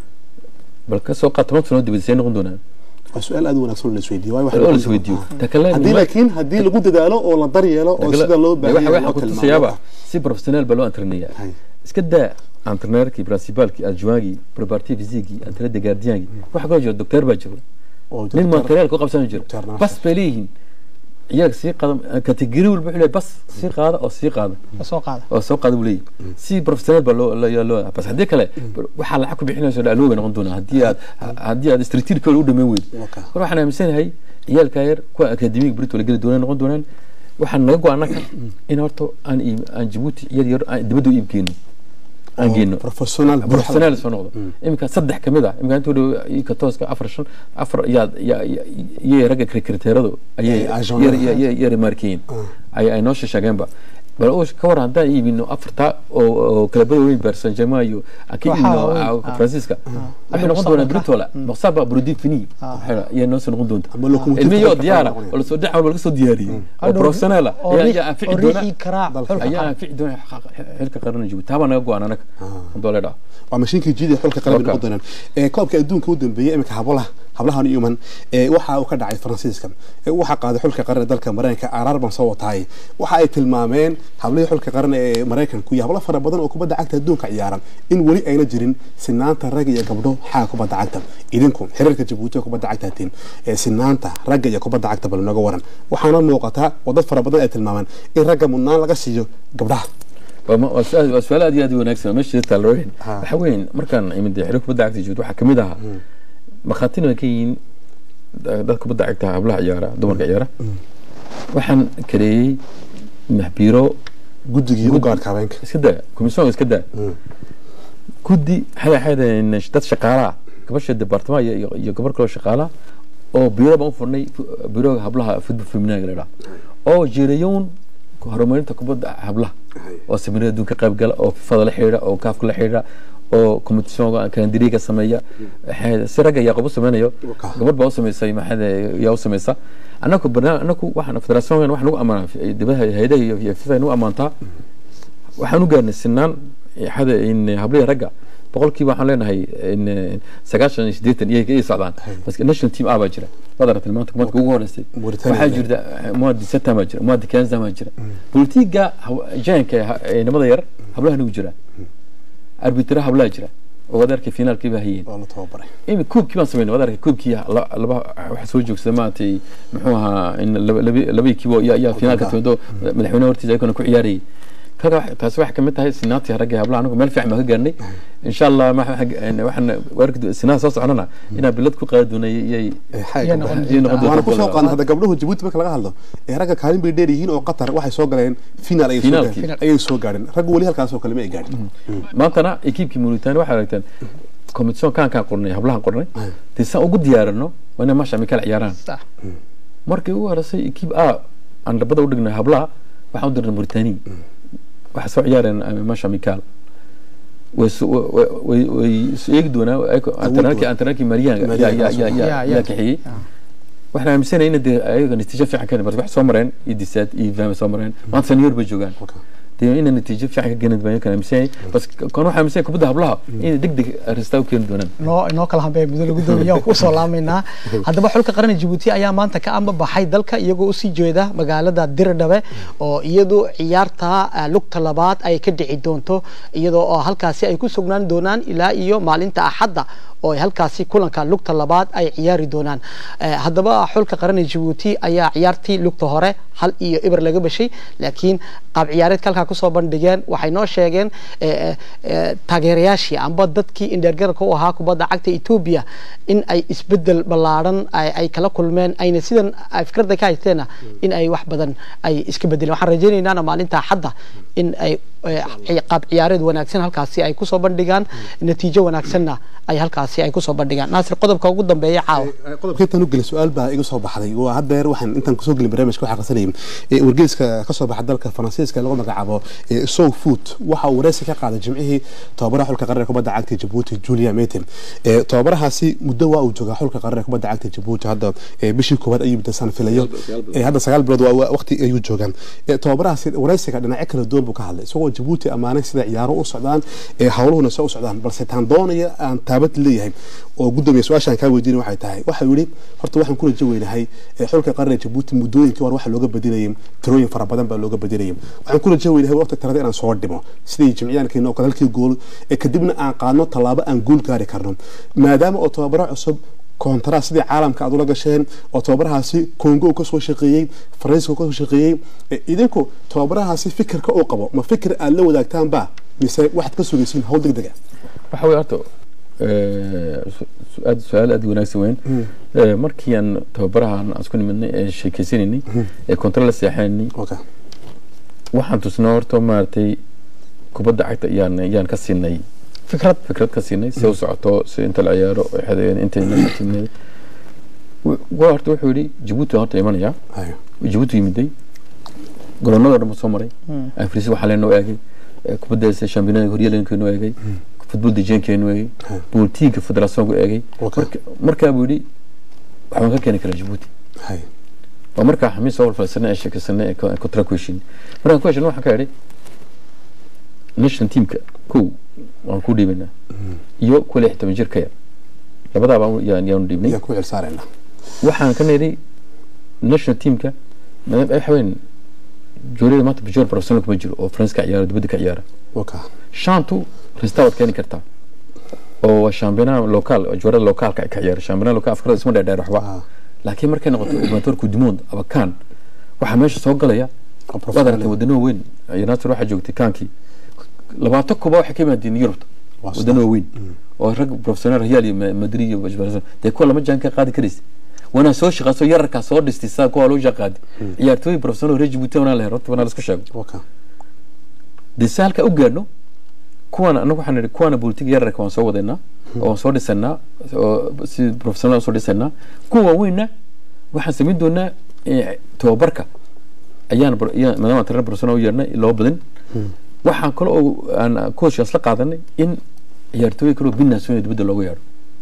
S3: bal ka soo qaad toban sanood dibadisay noqon doonaan
S4: waa su-aal aad u wanaagsan oo la isweydiiyo waayo waxa
S3: oo la
S4: lagu-
S3: isweydiiyo
S4: Ah.
S3: ta kale
S4: haddii laakiin haddii lagu dadaalo oo la daryeelo oo sida loo baahan yahay
S3: waxa
S4: loo
S3: ku
S4: tilmaamo
S3: tusayaaba si professional baa loo antreneeyaa
S4: Hay.
S3: iska daa antreneerkii principalkii adjoingii preparative physiquii antreneur gardiyankii waxa kaloo jira docteur baa jiro
S4: oo
S3: nin
S4: doctor-
S3: material ku qabsan jira
S4: doctor nafsi.
S3: bas bay leeyihiin iyaga sii qaada kategori walba wuxuu leeyahay bas sii qaada oo sii qaada
S1: soo qaada
S3: oo soo qaada buu leeyahay si professional baa loo loo loo bas haddii kale waxaa lacag ku bixinayso dhaaloo bay noqon doonaa haddii aad haddii aad strategic u dhameyn weydo
S4: Waka.
S3: mar waxaan aaminsanahay ciyaalka yar kuwa akademiga brito la geli doonaan noqon doonaan waxaan naga go-ana ka in horta aan iib- aan jabuuti iyada yar aan dibadda u iib geyno aan geyno
S4: professional buuxa.
S3: professional soo noqdo iminka saddex kamid ah iminka intuu dhow ika tooska afar shan afar yaa yaa iyay ragga kriteeradu ayay
S4: Ay, agent-
S3: yar yar yar remarkeeyeen ay ay noo sheegeenba bal oo ka war haddaan iibino afarta oo oo kalabada weyn Paris Saint-Germain iyo aan ka
S1: Waxaa
S3: iibino
S1: weyn,
S3: ah,
S1: ah.
S3: Francisca waxay noqon doonaa Britola maqsaba Brody Fini waxay noo soo noqon doontaa
S4: Ama locomotive
S3: ilmiyo
S4: ka
S3: diyaara
S4: noqonaya.
S3: oo la soo dhaca laga soo diyaariyay oo
S1: Hadhow-
S3: professional ah
S1: oo
S3: ayaa
S1: riix-
S3: ayaa anfici
S1: oo
S3: doona
S1: riixi karaa xulka
S3: ayaa
S1: qaran.
S3: anfici doona xilka qaran Jabuuti taaba naga go-aan anaga hadoo leedhaa
S4: waa mashiinkii jiidi xulka qalbi
S3: Waka.
S4: noqon doonaan ee koobka adduunka u dambeeyay iminka hablaha hablahan yuman ee waxa uu ka dhacay faransiiska ee waxa qaaday xulka qaran ee dalka mareykanka araar baan soo wataay waxa ay tilmaameen hablihii xulka qaran ee mareykanku iyo hablo fara badan oo kubadda cagta adduunka ciyaaran in weli ayna jirin sinaanta rag iyo gabdho xaga kubadda cagta idinku xiriirka jabuuti ee kubadda cagta hatiin ee sinaanta ragga iyo kubadda cagta bal nooga waran waxaana muuqataa wadad fara badan ay tilmaameen in ragga mudnaan laga siiyo gabdhaha
S3: waa ma- waa su-aal waa su-aal aad iyo aad u wanaagsan oo meesha taalo weyn
S4: Ha.
S3: waxa weyn markaan imid xiriir kubadda cagta joogto waxaa kamid ahaa markhaatina way ka yihiin da- dad kubadda cagta hablaha ciyaara dumarka ciyaara waxaan kareeyey maxbiiro
S4: guddigii u gaadhka habeenka
S3: iska daa komisyon iska daa guddi xada xada dad shaqaalaha gabasha departama iyo iyo- iyo gabar kaloo shaqaalaha oo biro baan u furnay fu- biroga hablaha football feminaga la dhaha oo jireyown horumarinta kubadda hablaha oo seminaar adduunka ka qayb gala oo fifada la xidhiidha oo kaafka la xidhiidha oo competitionka kalendariga sameeya waxay- si ragga yaaqob u sameynayo
S4: Waka.
S3: gabadh baa u sameysay maxaa yaa u sameysa anaku barnaamij anaku waxaan federationkan waxaan ugu amaanaa dibadaha hayadaha iyo iyo fifa nagu amaantaa waxaan u gaarnay sinaan xada in hablihii ragga boqolkiiba waxaan leenahay in sagaashan iyo siddeetan iyay iyay socdaan bas national team a baa jira waad aragtay maanta kumadka ugu horeysay
S4: Mauritania
S3: waxaa
S4: baa.
S3: jirta muadi setan baa jira muadi kenza baa jira politiga jaanka ee nimada yar hablaha nagu jira arbitra hablaha jira oo waad arkay finaalkii baa hayeen
S4: oo la tababaray
S3: imi kuubkii baan sameynay waad arkay kuubkii la- laba waxa soo joogsada maaragtay muxuu ahaa in laba- laba- labadii kiibo yaa yaa finaalka timado madaxweynaha hortiisa ayagana ku ciyaarayay kaga wax- taasi waxay kamid tahay sinaantii ragga hablaha anagu meel fiican baan ka gaarnay insha allah ma- waxaan waxaan waarki sinaa soo soconana inaan bilad ku qaadi doona iyay
S1: Iyo noqon
S3: iyo noqon
S4: waana
S3: doonta
S4: kusoo qaadnay hadda gabdhuhu jabuuti marka laga hadlo ee ragga kaalin bay dheer yihiin oo qatar waxay soo galeen finaal ayay soo
S3: Finaalkii.
S4: gaadheen ayay soo gaadheen raggu weli halkaasoo kale ma ay gaadhin
S3: maantana ekiibkii Mauritania waxay aragteen competition kaan kaan qornay hablahan qornay
S4: Ay.
S3: tisaan ugu diyaarino waa inay maasha mikal ciyaaraan
S1: sax
S3: markii ugu horeysay ekiib a aan dhabada u dhignay hablaha waxaan u dirnay Mauritania waxay soo ciyaareen eh, maasha mikal way su- way- way- way way isu eegi doonaa antrenarkii antrenarkii Marian yaa yaa yaa
S1: Ya,
S3: yaa
S1: ya.
S3: yaa kaxeeyey waxaan aaminsanaya in dee ayaga natiijo fiican ka bas wax soo mareen iyo disaad iyo fahmi soo mareen maanta senior bay joogaan dee ina natiijo fiican ka geenid baan kan aaminsanyahay bas kan waxaa aaminsanaya kubadda hablaha inay deg deg ristaa u keeni doonaan
S1: noo inoo kala hambee muddo lagu doomiya ku soo laamaynaa haddaba xulka qaran Djibouti ayaa maanta ka amba baxay dalka iyagoo usii jeeda magaalada Dirdhabe oo iyadu ciyaarta ah, lugta labaad ay ka dhici doonto iyadoo oo halkaasi ay ku sugnaan doonaan ilaa iyo maalinta Axadda oo ay halkaasi kulanka lugta labaad ay ciyaari doonaan Eh, haddaba xulka qaran Djibouti ayaa ciyaartii lugta hore hal iyo ibar laga bashay laakiin qaab ciyaareedka halkaa kusoo bandhigeen waxay noo sheegeen eh, eh, eh, taageerayaashii amba dadkii indheergararka u ahaa kubadda cagta Ethiopia in ay isbedel ballaaran ay ay kala kulmeen ayna sidan ay fikradda ka haysteena in ay wax badan ay iska bedeleen waxaan rajaynaynaa maalinta xadda in ay eh, ci- qaab ciyaareed wanaagsan halkaasi ay kusoo bandhigaan natiijo wanaagsanna ay halkaasi ay kusoo bandhigaan naasir qodobka ugu dambeeya caawa
S4: qodobka intaan u gelin su-aal baa iga soo baxday waa haddeer waxaan intaan kusoo gelin barnaamijka waxaa qarsanayay ee wargeyska ka soo baxa dalka faransiiska lagu magacaabo ee sow food waxa uu wareysi ka qaaday jimcihii tababaraha xulka qaranka kubadda cagta Djibouti Julia Metin ee tababarahaasi muddo waa uu joogaa xulka qaranka kubadda cagta Djibouti hadda ee bishii koowaad ayuu muddasan filayo ee hadda sagaal bilood waa- waa waqti ayuu joogaan ee tababarahaasi wareysiga dhinacyo kala duwan buu ka hadlay isagoo Djibouti amaanay sida ciyaaro u socdaan ee hawluhuna soo u socdaan balse taan doonaya aan taabad leeyahay oo gudoomiye su-aashaan kaa weydiinay waxay tahay waxa uu yidhi horta waxaan ku rajo weynahay ee xulka qaranka Djibouti muddooyinkii hore waxa looga badinayay tirooyin fara badan baa looga badinayay waxaan ku rajo weynahay waqti tirada inaan soo dhimo sidii jimciyaankeena oo kale halkii gool ee kadibna aan qaadno tallaabo aan guul gaari karno maadaama oo tababaro cusub koontara sidii caalamka aad ula gasheen oo tababarahaasi kongo uu kasoo shaqeeyey faransiiska uu kasoo shaqeeyey ee idinku tababarahaasi fikirka uu qabo ma fikir aad la wadaagtaan ba mise waxaad ka sugaysiin hawl degdeg ah
S3: waxa weeye horta eh, su- su- aad su-aal aad u wanaagsan weyn Eh, markii aan tababarahan aan isku nimidnay ee sheekeysanaynay ee kontra la seexaynay
S4: okay
S3: waxaan tusnay horta maaragtay kubadda cagta ayaan ayaan ka siinay
S1: fikrad
S3: fikrad ka siinay si u socoto si inta la ciyaaro xadeen inta la timid waa horta wuxuu yidhi Djibouti waan horta imanaya
S4: hayo
S3: Djibouti yimiday garoonada dhan buu soo maray afrisi waxaa leenoo eegay eh, kubadda shampiyonada horyaaleenkeenu eegay futbol dejeenkeenu eegay
S4: Hmm.
S3: booltiinka federationku eegay
S4: Okay.
S3: Marka- markaa buu yidhi waxbaan ka keeni karaa Djibouti
S4: hayo
S3: waa markaa xamiis soo walfalsanay ee sheekaysanay ee ko- kontra ku heshiin markaan ku heshiin waxaan ka idhi national teamka kow waan ku dhiibaynaa iyo kuwa lix toban jir ka yar labadaaba yaan yaanu dhiibnay
S4: yaan ku cel saarayna
S3: waxaan ka nidhi national teamka maadaama ay waxaween jooriyada maanta bijoor professional kuma jiro oo faranska ciyaara dibadda ka ciyaara
S4: waka
S3: shantu resta waad keeni kartaa oo waa shampiyonaa lokaal oo joorada lokaalka ay ka ciyaara shampiyonaa lokaal afkarada isma dheerdheer waxba
S4: Ah.
S3: laakiin markay noqoto gubernatorku dumond abakaan waxaa meesha soo galaya
S4: Oo professional.
S3: waad aragtay wadano weyn united waxaa joogtay kaankii labaatan kuba waxay ka yimaadeen yurubta
S4: Waa sida.
S3: wadano weyn oo rag professional real iyo Ma- madrid iyo Barcelona dee kuwa lama jaan ka qaadi karaysa wanaa soo shaqaaso yararkaa soo dhistay saa kuwa loo shaqaadi ciyaartooy professional reer Djibouti wanaa la helo horta wanaa la isku sheego
S4: waka
S3: dee si halka u gaadhno kuwana anagu waxaan nidhi kuwana politik yararka waan soo wadaynaa oo waan soo dhisanaa oo si professional soo dhisanaa kuwa waaweynna waxaan samayn doonaa eh, tababarka ayaan bar- ayaan- maadaama aan trainer professional u yeernay loo badin waxaan kale oo aan coachkaas la qaadanay in ciyaartooy kale oo binaasooyin dibadda looga yeedho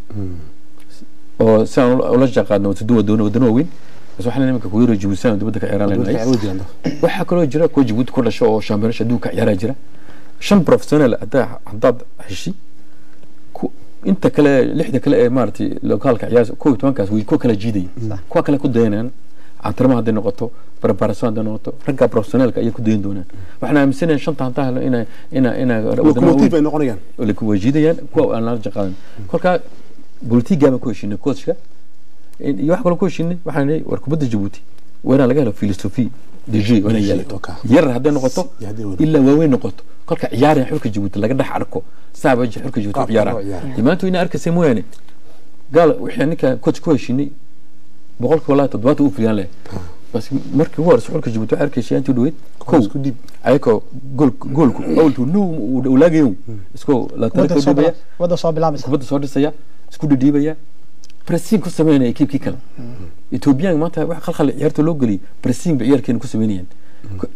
S3: oo si aan ula- ula shaqaadno waddo wadano wadano waaweyn bas waxaan iminka kugu yaro Djibouti aan dibadda ka ciyaaraan leenahay waxaa kaloo jira kuwa Djibouti ku dhasho oo shampiyonasha adduunka ciyaaraa jira shan professional haddaa haddaad heshi ku- inta kale lixda kale ee maaragtay lokaalka ciyaar kow iyo tobankaas way kuwa kala jiidaya kuwa kale ku dayanayaan cantarma hadday noqoto barbaarasoo hadday noqoto ragga professionalka ayay ku dayan doonaan waxaan aaminsanayaa shanta hantaa helo ina ina ina
S4: locomotive ay noqonayaan
S3: way jiidayaan kuwa aan la jaqaadan kolkaa bolitigaa baan ku heshinay coachka iyo wax kaloo ku heshinay waxaan nihi war kubadda Djibouti waa inaan laga helo philosophy de jeu waa inay yeelato
S4: Okay.
S3: yar hadday noqoto
S4: iyo hadday weyn.
S3: ilaa waaweyn noqoto kolka ciyaaraya xulka Djibouti laga dhex arko saaba xulka Djibouti u
S4: Qaabka
S3: ciyaaraan
S4: loo ciyaaro.
S3: dimaantu ina arkaysa mooyaane gaal wixii ninka coach ku heshinay boqolkiiba walaa toddobaatan uu fuliyaan leh bas markii ugu horeysa xulka Djibouti waxay arkaysa intii dhaweyd kow
S4: isku dhiib.
S3: ayakoo gool goolku awaltu no uu laagayo iskoo la
S1: wadda
S3: tariko
S1: soo
S3: dhibaya
S1: bila- wadda soo bilaabaysa
S3: kubadda soo dhisaya isku dhidhiibaya pressing ku sameynaya ekiibkii kale ethoobiyaanka maanta wax khalkhal ciyaarta loo geliyay pressing bay ciyaarkeena ku sameynayaan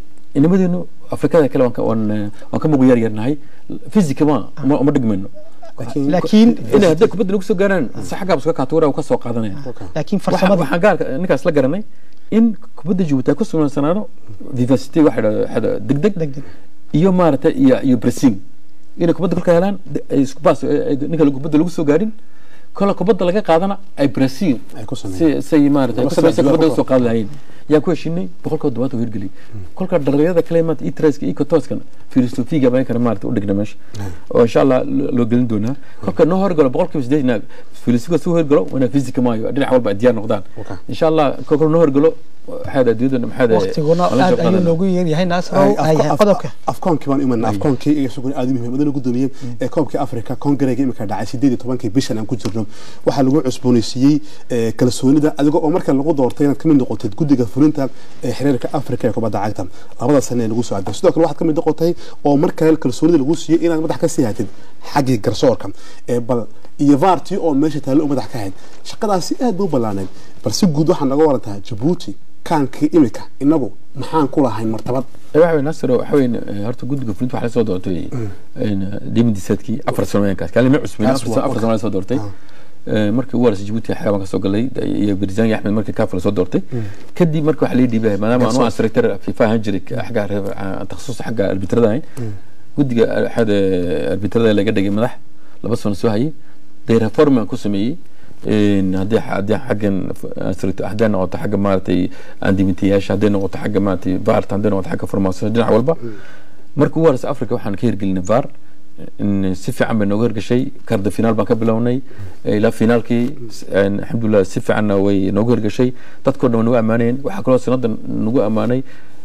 S3: inamadeennu afrikada kale waan ka- waan eh, waan ka mugu yar yarnahay physica ma ma uma dhigmayno
S4: laakiin
S1: laakiin
S3: inay hadday kubadda lagu soo gaaraan si xaggaaba iska kaatuura ka soo qaadanaya
S1: laakiin
S3: Waxa-
S1: farsamada
S3: waxaan gaarka ninkaas la garanay in kubadda Djibouti ay ku sugnaanaano vivacity waxa la yidhahdo degdeg
S1: degdeg
S3: iyo maaragtay iyo iyo pressing inay kubadda kolka helaan de- ay isku baas ay- ay- ninka kubadda lagu soo gaarin kola kubadda laga qaadana ay pressing
S4: ay ku sameeyaan
S3: si say maaragtay
S4: Laba
S3: ku samaysa
S4: saddex
S3: kubadda
S4: jibaar
S3: soo qaadi lahayn yaa ku heshinay boqolkiiba todobaad u hirgeliyay kolka dhalinyarada kale maanta itreska iyo kotooskan filosofiga baan kana maaragtay u dhigna meesha oo insha allah lo- loo gelin doonaa kolka noo horgalo boqolkiiba sideetan filosofiga soo horgalo wana fisika maayo dhinac walba ay diyaar noqdaan
S4: Okay.
S3: insha allah kolka noo horgalo maxaad adduunyada maxaad
S1: waqtiguna aad ayuu noogu yeeryahay naasrow ay qodobka
S4: afkoonkii baan imanaa afkoonkii isaguna aad u muhiim madana gudoomiye ee koobkii afrika kongareega imika dhacay sideed iyo tobankii bishan aan ku jirno waxaa lagu cusboonaysiiyey eh, kalsoonida adiga oo marka lagu doortay inaad kamid noqotid guddiga fulinta ee xiriirka afrika ee kubadda cagta labada sane ee lagu soo aday sidoo kale waxaad kamid noqotay oo markale kalsoonida lagu siiyey inaad madax ka sii hatid xaggii garsoorka ee bal iyo vaartii oo meesha taallo u madax ka hayd shaqadaasi aad bay u ballaanayd bal si guud waxaa naga warantaha jabuuti kaankii imika inagu maxaan ku lahayn martabad
S3: waxa weyn nasir waxa weyn eh, horta guddiga fulinta waxaa la soo doortay dimidisadkii afar sanooyinkaas kaalin ma cusbin
S4: Kaas
S3: afar
S4: waa-
S3: sano- afar sano la soo doortay
S4: Ah.
S3: Eh, markii ugu horeysa Djibouti xayawaan ka soo galay iyo Birzani Axmed markii kaaf la soo doortay kadib markii waxa la dhiibay maadaama aanu
S4: Garsoor.
S3: asraytar FIFA ahaan jiray xagga reer- ah, takhasus xagga arbitrada ahayn guddiga xad arbitrada laga dhigay madax laba sano soo hayay day reform aan ku sameeyey een haddii haddii xaggan asraytar haddii noqoto xagga maaragtay andimitayaasha haddii noqoto xagga maaragtay VAR haddii noqoto xagga farmaasada dhinac walba markii ugu horeysa Afrika waxaan ka hirgelinay VAR in si fiican bay nooga hirgashay karda finaal baan ka bilownay ilaa finaalkii een, alxamdulilah si fiicanna way nooga hirgashay dadkoo dhan way nagu ammaanayeen waxaa kaloo sanadan nagu ammaanay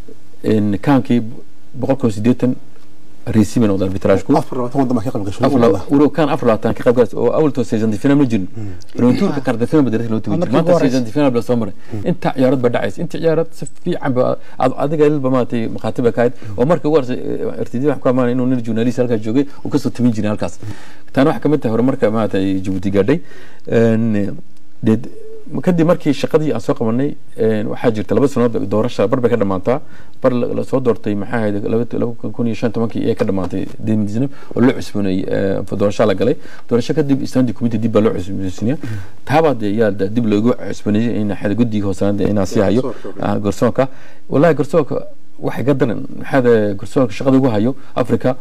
S3: in kaankii boqolkiiba siddeetan reysi bay noqdaan arbitraajku
S4: afar labaatan waddan baa ka qayb gashay
S3: afar laba- uro kan afar labaatan ka qayb galaysa oo awaltoo season final ma jirin retourka karda final badarasa loo tegi
S1: Ah,
S3: jiray
S1: markii ugu
S3: maanta
S1: horeysa.
S3: season final baa soo maray inta ciyaarad baa dhacaysa inta ciyaarad si fiican ba ad- adiga ilba maaragtay maqaatib baa ka ahayd oo markii ugu horeysa rtd waxaan ku amaanay inuu nin journalist halkaas joogay uu kasoo timin jiray halkaas taana waxaa kamid tahay horumarka maaragtay Djibouti gaadhay Een, dee kadib markii shaqadii aan soo qabanay een, waxaa jirta laba sanood doorasha bar bay ka dhamaataa bar la la soo doortay maxaa ahayd laba laba kun iyo shan tobankii ee ka dhamaatay demidisnab oo loo cusboonay doorasha la galay doorasho kadib standing committee dib baa loo cusboonaysiinaya taabaa dee yaa da- dib loogu cusbooneeyey in xada guddiga hoosaanada inaa sii hayo
S4: Garsoorka.
S3: ah, garsoorka wallahi garsoorka waxay ka daran maxaada garsoorka shaqada ugu hayo africa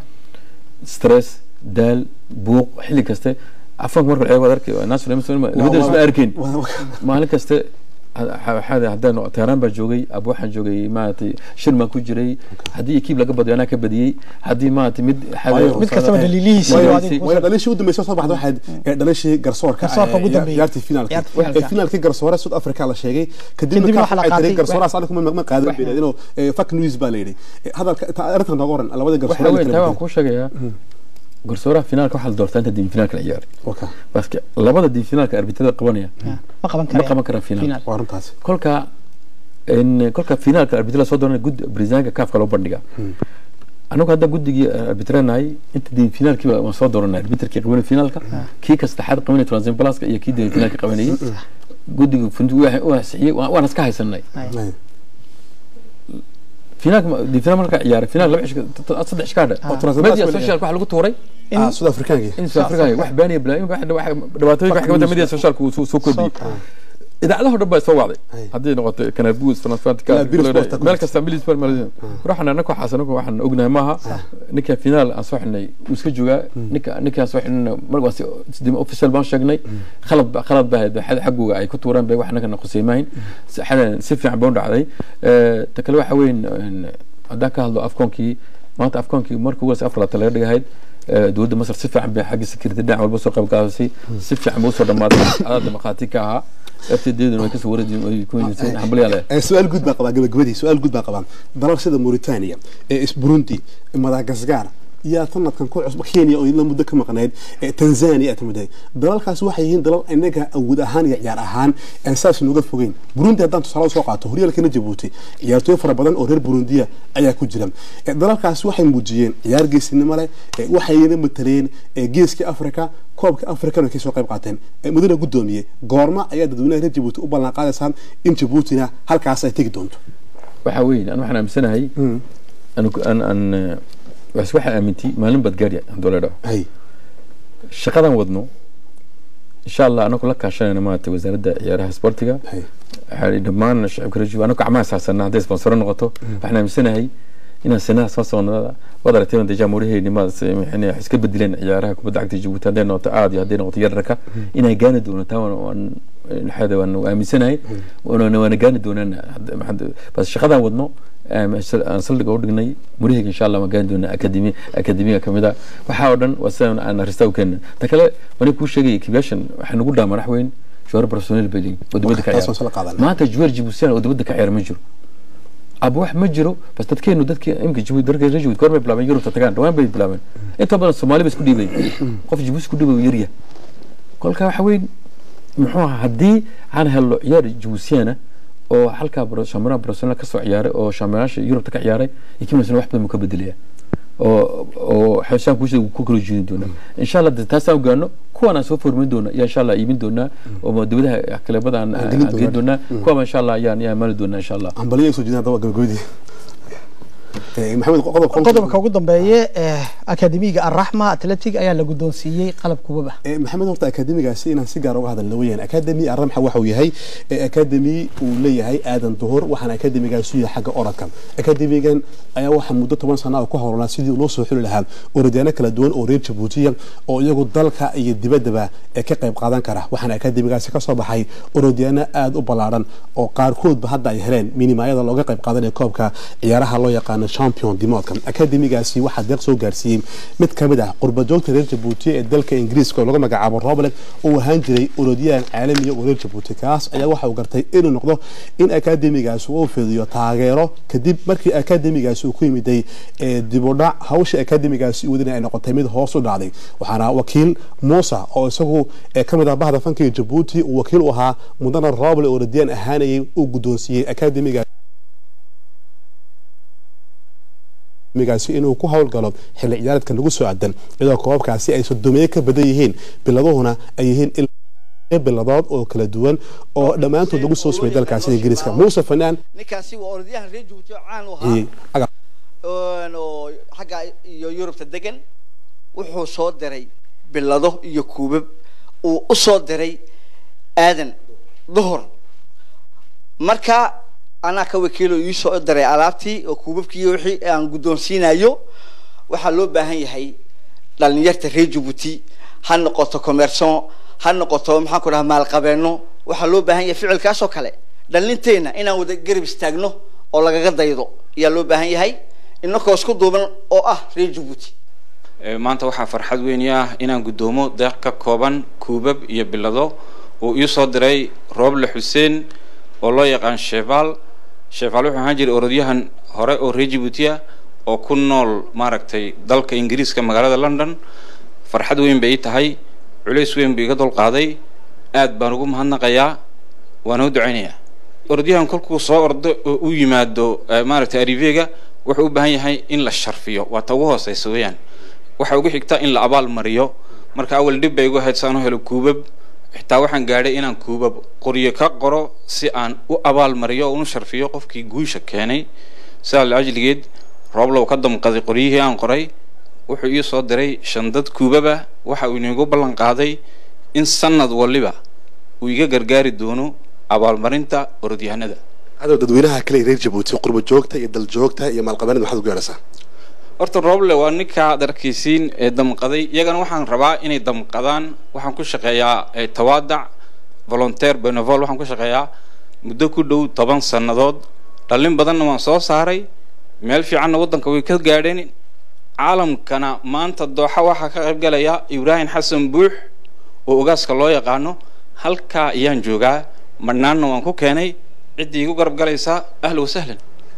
S3: stress daal buuq xilli kaste afanka marka la eego waad arki naasir labadaba isma arkeen maalin kaste waxaad haddaan teheraan baa joogay ab waxaan joogay maaragtay shir baan ku jiray haddii ekiib laga badiyo anaa ka badiyey haddii maaragtay mid
S4: Waayo,
S1: mid kastaba daliilihiisa
S3: Waayo,
S1: iyo
S3: si-
S1: adigu
S4: way dhalashii u dambeysay soo baxda waxaad ee dhalashii garsoorka
S1: Garsoorka ugu
S4: ee,
S1: dambeeyay.
S4: ciyaartii finaalkii
S1: Ciyaartii finaalka.
S4: ee finaalkii garsoore South Africa la sheegay kadibna
S1: Kadibna
S4: ka
S1: waxaa la
S4: waxay tiri
S1: qaatay-
S4: garsoorahaas anigu ma ma qaadan bay inuu fuck news baa la yidhi Eh, hadalka ta- arrintan nooga waran labada
S3: waxa
S4: garsoore
S3: weyn taa waan kuu sheegayaa garsooraha finaalka waxaa la doortaa inta diin finaalka la ciyaaray
S4: okay
S3: baske labada diin finaalka arbitrada qabanaya
S1: ma qaban
S3: ma
S1: karaan
S3: qaban karaan finaal
S1: Finaal.
S4: waa runtaasi
S3: kolka in kolka finaalka arbitrada soo dooranaya gud brisanka kaafka loo bandhigaa anagu hadda guddigii arbitranahay inta diin finaalkiiba waan soo dooranay arbitrkii qabanay finaalka kii ka saddexaad qabanay transin pluska iyo kii diin finaalka qabanayay guddiga fundi u ansixiyey waan waan iska haysanay
S4: Ay.
S3: finaalka diin finaal marka ciyaaray finaal laba cish saddex ish kaadha
S4: Oo Transin
S3: media
S4: Plus
S3: social waxa lagu tuuray
S4: ah South Africaankii
S3: in South Africa wax baaniya bilaa wax dhibaatooyinka wax kamid ah media social ku soo kordhiyay idaacadaha dhan baa soo wacday
S4: Ay.
S3: haddii noqoto kanabus fanfantika
S4: La, Bill Sport ku
S3: meel
S4: jirta.
S3: kasta bilis sport meel waxaan anaka waxaas anagu waxaan ognahay maaha ninka finaal aan soo xidhnay wuu iska joogaa ninka ninkaan soo xidhnay mar waa si sidii official baan sheegnay khalad ba khalad baa ahayd xad xaggooga ay ku tuureen bay wax anagana khuseymahayn si xadan si fiican baa u dhacday Eh, ta kale waxa weyn een, haddaan ka hadlo afkoonkii maanta afkoonkii markii ugu horeysa afar labaatan laga dhigahayd eh, dowladda masar si fiican bay xagga security dhinac walba soo qayb qaadasay si fiican bay usoo dhamaaday adaada maqaati ka ahaa ftdeeduna way kasoo wareejin way ku weydiisay hambalyaale
S4: Eh, su-aal guud baa qabaa gabagabadii su-aal guud baa qabaan dalal sida Mauritania ee is Burundi Madagascar yaa sanadkan ku cusub Kenya oo ila muddo ka maqnayd ee Tanzania timiday dalalkaas waxay yihiin dalal inaga awood ahaan iyo ciyaar ahaan aan saas nooga fogeyn Burundi haddaan tusaale soo qaato horyaalkana Djibouti ciyaartooy fara badan oo reer Burundiya ayaa ku jira Eh, dalalkaas waxay muujiyeen ciyaar geesinimo leh eh, waxayna mataleen eh, geeska Afrika koobka Afrikana ka soo qayb qaateen Eh, mudane gudoomiye goorma ayaa dadweynaha reer Djibouti u ballan qaadaysaan in Djiboutina halkaas ay tegi doonto
S3: waxaa weyn an waxaan aaminsanahay an an an was waxaa aamintay maalin baad gaadhi hadduu la dhaho
S4: hay
S3: shaqadan wadno insha allah anagu la kaashanayna maaragtay wasaaradda ciyaaraha sportiga
S4: Hay.
S3: waxaa dhammaan shacabka reer anagu gacmaha saarsanaa hadday sponsoro noqoto waxaan aaminsanahay inaan sinaha soo socnada waad aragteen deja mooraheyni maad iska bedeleen ciyaaraha kubadda cagta jabuuti hadday noqoto aad iyo hadday noqoto yararka inay gaani doono taa waan- waan maxaada waan aaminsanahay waana waana gaani doonaan Hadda- maxaad- bas shaqadan wadno aan aan saldhiga u dhignay muraheyga insha allah waan gaani doonaa akademi akademiga kamid a waxaa oo dhan waa sidaan aan aristaa u keenna ta kale wani kuu sheegaya kibyashan waxay nagu dhaama madax weyn juwaar professional bay leeyihin oo dibadda ka
S4: Taas waan
S3: ciyaara
S4: soo qaadanaa.
S3: maanta juwaar jibuusiyan oo dibadda ka ciyaara ma jiro aba wax ma jiro bas dadkeenu dadkii imka jabuuti dalka reer jabuuti goor bay bilaabeen yurubta tagaan dhawaan bay bilaabeen inta badan soomaali ba isku dhiibay qof jabuuti isku dhiibay yarya kolka waxa weyn muxuu ahaa haddii aan helno ciyaar jabuusiyana oo halkaa bro- shampiyonada professional ka soo ciyaaray oo shampiyonyaasha yurubta ka ciyaaray ikimasna wax badan buu ka bedelaya oo oo xeshaan kuusha ku kala jeedin doonaa insha allah de taasaan ogaano kuwaan aan soo formin doona ayaa insha allah iibin doonaa oo dibadaha kaleebada aan
S4: Aan gelin
S3: aan gelin
S4: doonaa.
S3: doonaa kuwaba insha allah ayaan ayaan maali doonaa insha allah
S4: ambaliya soo jeedin haddaba gabagabadii Eh, maxamed qodobka
S1: qodobka ugu dambeeye ee akademiga arraxma atletic ayaa la guddoonsiiyey qalab kubaba
S4: Eh, maxamed horta akademigaasi inaan si gaar uga hadalna weyaan akademi arramxa waxa uu yahay eh, akademi uu leeyahay aadan duhur waxaana akademigaasi yahay xagga orodka akademigan ayaa waxaa muddo toban sana ah ku howlanaa sidii loo soo xuli lahaa orodyaano kala duwan oo reer jabuutiya oo iyagu dalka iyo dibaddaba ee ka qayb qaadan kara waxaana akademigaasi kasoo baxay orodyaano aada u ballaaran oo qaarkoodba hadda ay heleen minimaayada looga qayb qaadanaya koobka ciyaaraha loo yaqaano champion dimoodka akademigaasi waxaa deeq soo gaarsiiyey mid ka mid ah qurbajoogta reer jabuuti ee dalka ingiriiska oo lagu magacaabo roble uu ahaan jiray orodyahan caalamiya oo reer jabuuti kaas ayaa waxa uu gartay inuu noqdo in akademigaasi uu fidiyo taageero kadib markii akademigaasi uu ku yimiday ee dib u dhac hawsha akademigaasi uu wadinay ay noqotay mid hoos u dhacday waxaana wakiil muusa oo isagu ee ka mid ah bahda fankiga jabuuti uu wakiil u ahaa mudana roble oo orodyahan ahaanayay uu guddoonsiiyey akademiga migaasi inuu ku howlgalo xilli ciyaareedka lagu soo adan iyadoo koobabkaasi ay sodomeeye ka badan yihiin biladuhuna ay yihiin ilaa biladood oo kala duwan oo dhammaantood lagu soo sumay dalkaasi ingiriiska muuse fanaan
S5: ninkaasi waa orodyahan reer jabuuti oo caan u
S4: iyo
S5: ahaa oon oo xagga iyo yurubta degan wuxuu soo diray bilado iyo kuubab uu u soo diray aadan duhur marka anaa ka wakiilo ii soo diray alaabtii oo kuubabkii iyo wixii aan guddoonsiinayo waxaa loo baahan yahay dhalinyarta reer jabuuti ha noqoto commerçon ha noqoto maxaan ku dhaha maalqabeeno waxaa loo baahan yahay ficilkaas oo kale dhalinteena inaan wada garab istaagno oo lagaga daydo ayaa loo baahan yahay inakoo isku duuban oo ah reer jabuuti
S6: Ee, maanta waxaa farxad weyn ii ah inaan guddoomo deeq ka kooban kuubab iyo bilado uu ii soo diray rooble xuseen oo loo yaqaan sheefaal sheefaal wuxuu ahaan jiray orodyahan hore oo reer jabuuti ah oo ku nool maaragtay dalka ingiriiska magaalada london farxad weyn bay ii tahay culays weyn buu iga dulqaaday aad baan ugu mahadnaqayaa waana u ducaynayaa orodyahan kolkuu soo ordo oo u yimaado eh, maaragtay arivega wuxuu u baahan yahay in la sharfiyo waa ta ugu hooseysa weeyaan waxa ugu xigta in la abaal mariyo marka awal dhib bay igu ahayd saan u helo kuubab xitaa waxaan gaadhay inaan kuubab qoryo ka qoro si aan u abaal mariyo oo unu sharfiyo qofkii guusha keenay sidaa laajligeed rooblow ka damqaday qoryihii aan qoray wuxuu ii soo diray shandad kuubaba waxa uu inigu ballan qaaday in sanad waliba uu iga gargaari doono abaalmarinta orodyahanada
S4: cadow dadweynaha kale ee reer jabuuti qurba joogta iyo dal joogta iyo maalqabeennada maxaad u gaaraysaa
S6: horta roble waa ninka ad arkaysiin ee damqaday iyagana waxaan rabaa inay damqadaan waxaan ku shaqeeyaa eh, tawaadac volontaire benevol waxaan ku shaqeeyaa muddo ku dhow toban sannadood dhallin badanna waan soo saaray meel fiicanna waddanka way ka gaadheen caalamkana maanta dooxa waxaa ka qayb galaya ibraahim xasan buux oo ogaaska loo yaqaano halkaa ayaan joogaa madhnaanna waan ku keenay ciddii igu garab galaysaa ahla wasahlan